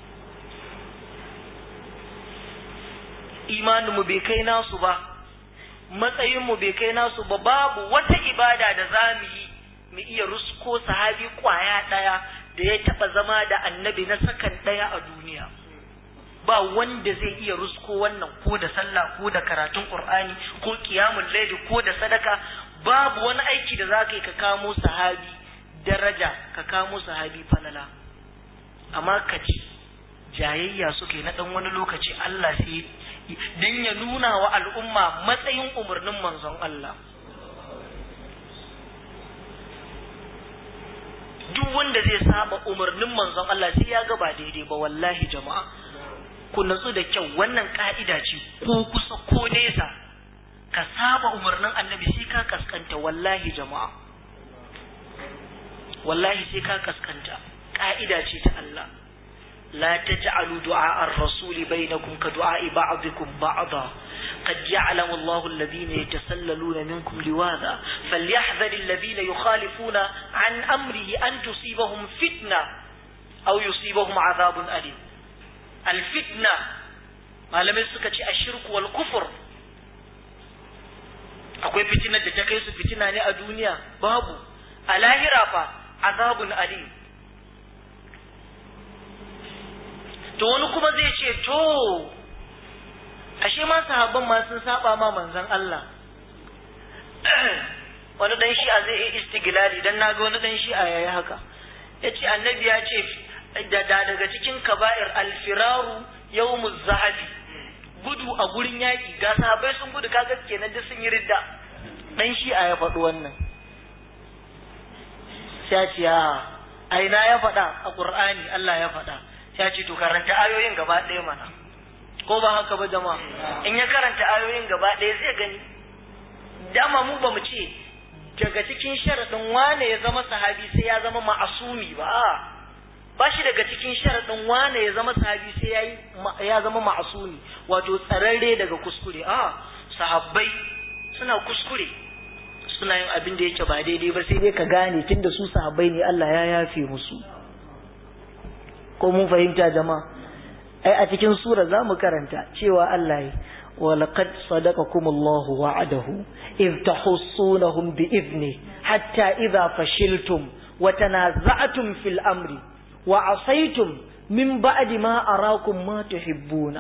imaninmu bai kai nasu ba matsayinmu bai kai nasu ba babu wata ibada da za mu yi mu iya rusko sahabi kwaya ɗaya da ya taɓa zama da annabi na sakan ɗaya a duniya ba wanda zai iya rusko wannan ko da sallah ko da karatun qur'ani ko qiyamul layl ko da sadaka babu wani aiki da za ka yi ka kamo sahabi daraja ka kamo sahabi falala amma ka ci jayayya suka yi na ɗan wani lokaci Allah sai dan ya nuna wa al'umma matsayin umarnin manzon Allah duk wanda zai saba umarnin manzon Allah sai ya ga ba daidai ba wallahi jama'a ku natsu da kyau wannan ka'ida ce ko kusa ko nesa ka saba umarnin annabi sai ka kaskanta wallahi jama'a wallahi sai ka kaskanta ka'ida ce ta Allah لا تجعلوا دعاء الرسول بينكم كدعاء بعضكم بعضا قد يعلم الله الذين يتسللون منكم لواذا فليحذر الذين يخالفون عن أمره أن تصيبهم فتنة أو يصيبهم عذاب أليم الفتنة ما لم يسكت الشرك والكفر akwai fitinar da ta kai su fitina ne a duniya babu a lahira fa azabun alim to wani kuma zai ce to ashe ma sahabban ma sun saba ma manzon Allah wani dan shi'a zai yi istiglali dan naga wani dan shi'a yayi haka yace annabi ya ce da daga cikin kaba'ir alfiraru yawmuz zahabi gudu a gurin yaƙi ga sahabbai sun gudu kaga kenan duk sun yi ridda dan shi'a ya faɗi wannan sai ce a aina ya faɗa a qur'ani Allah ya faɗa sai ce to karanta ayoyin gaba ɗaya mana ko ba haka ba jama'a in ya karanta ayoyin gaba ɗaya zai gani dama mu ba mu ce daga cikin sharaɗin wane ya zama sahabi sai ya zama ma'asumi ba ba shi daga cikin sharaɗin wane ya zama sahabi sai ya zama ma'asumi wato tsararre daga kuskure a sahabbai suna kuskure suna yin abin da yake ba daidai ba sai dai ka gane tunda su sahabbai ne Allah ya yafe musu ko mun fahimta jama'a ai a cikin sura za mu karanta cewa Allah ya ولقد صدقكم الله وعده إذ تحصونهم بإذنه حتى إذا فشلتم وتنازعتم في الأمر وعصيتم من بعد ما أراكم ما تحبون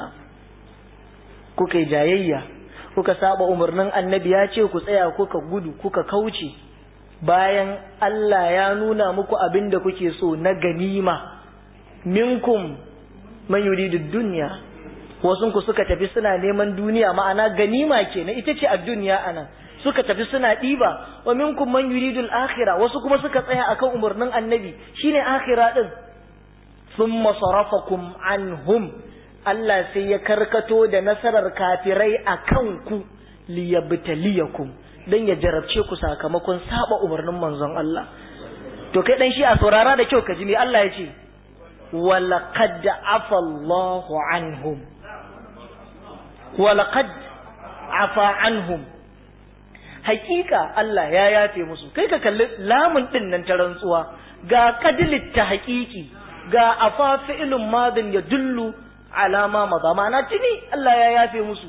kuka jayayya kuka saba umarnin annabi ya ce ku tsaya kuka gudu kuka kauce bayan Allah ya nuna muku abin da kuke so na ganima minkum man yuridu dunya wasu ku suka tafi suna neman duniya ma'ana ganima kenan ita ce a duniya anan suka tafi suna ɗiba wa minkum man yuridu al-akhirah wasu kuma suka tsaya akan umarnin annabi shine akhira din thumma sarafakum anhum Allah sai ya karkato da nasarar kafirai akan ku liyabtaliyakum dan ya jarabce ku sakamakon saba umarnin manzon Allah to kai dan shi a saurara da kyau ka ji me Allah ya ce walaqad afa Allahu anhum walaqad afa anhum hakika Allah ya yafe musu kai ka kalli lamun din nan ta rantsuwa ga qadlit ta haqiqi ga afa fi'lun madin ya dullu alama maza ma'ana tuni Allah ya yafe musu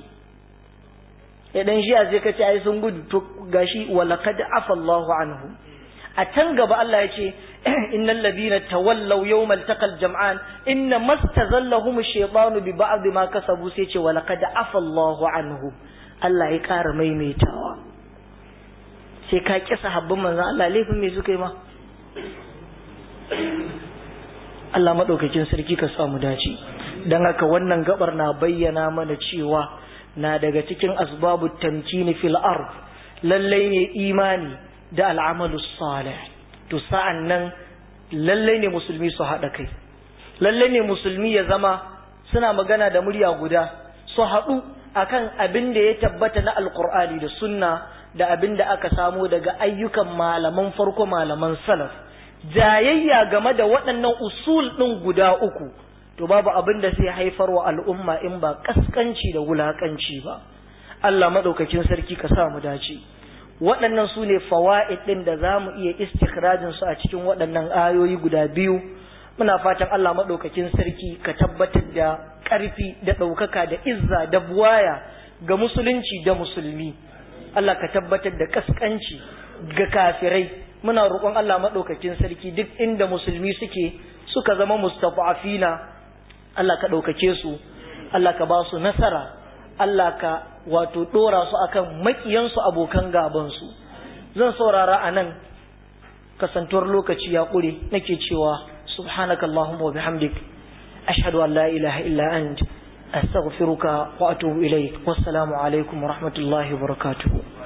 idan shi sai ka ce ai sun gudu to gashi walaqad afa Allahu anhum a can gaba Allah ya ce innal ladina tawallaw yawmal taqal jam'an inna mastazallahum ash-shaytanu bi ba'd ma kasabu sai ce walaqad afa Allahu anhum Allah ya ƙara maimaitawa sai ka ƙi sahabban manzon Allah laifin me suka yi ma Allah madaukakin sarki ka sa mu dace dan haka wannan gabar na bayyana mana cewa na daga cikin asbabu tamkini fil ard lallai ne imani da al'amalu salih to sa'an nan lallai ne musulmi su haɗa kai lallai ne musulmi ya zama suna magana da murya guda su haɗu akan abin da ya tabbata na alkur'ani da sunna da abin da aka samo daga ayyukan malaman farko malaman salaf jayayya game da waɗannan usul ɗin guda uku to babu abin da sai haifar wa al'umma in ba kaskanci da wulakanci ba Allah maɗaukakin sarki ka sa mu dace waɗannan su ne fawa'id ɗin da za mu iya istikhrajin su a cikin waɗannan ayoyi guda biyu muna fatan Allah maɗaukakin sarki ka tabbatar da ƙarfi da ɗaukaka da izza da buwaya ga musulunci da musulmi Allah ka tabbatar da kaskanci ga kafirai muna roƙon Allah maɗaukakin sarki duk inda musulmi suke suka zama mustafa'afina Allah ka ɗaukake su Allah ka ba su nasara Allah ka wato ɗora su akan maƙiyansu abokan gabansu zan saurara a nan kasantuwar lokaci ya ƙure nake cewa subhanakallahumma wa bihamdik ashhadu an la ilaha illa ant astaghfiruka wa atubu ilaik wassalamu alaikum wa rahmatullahi wa barakatuh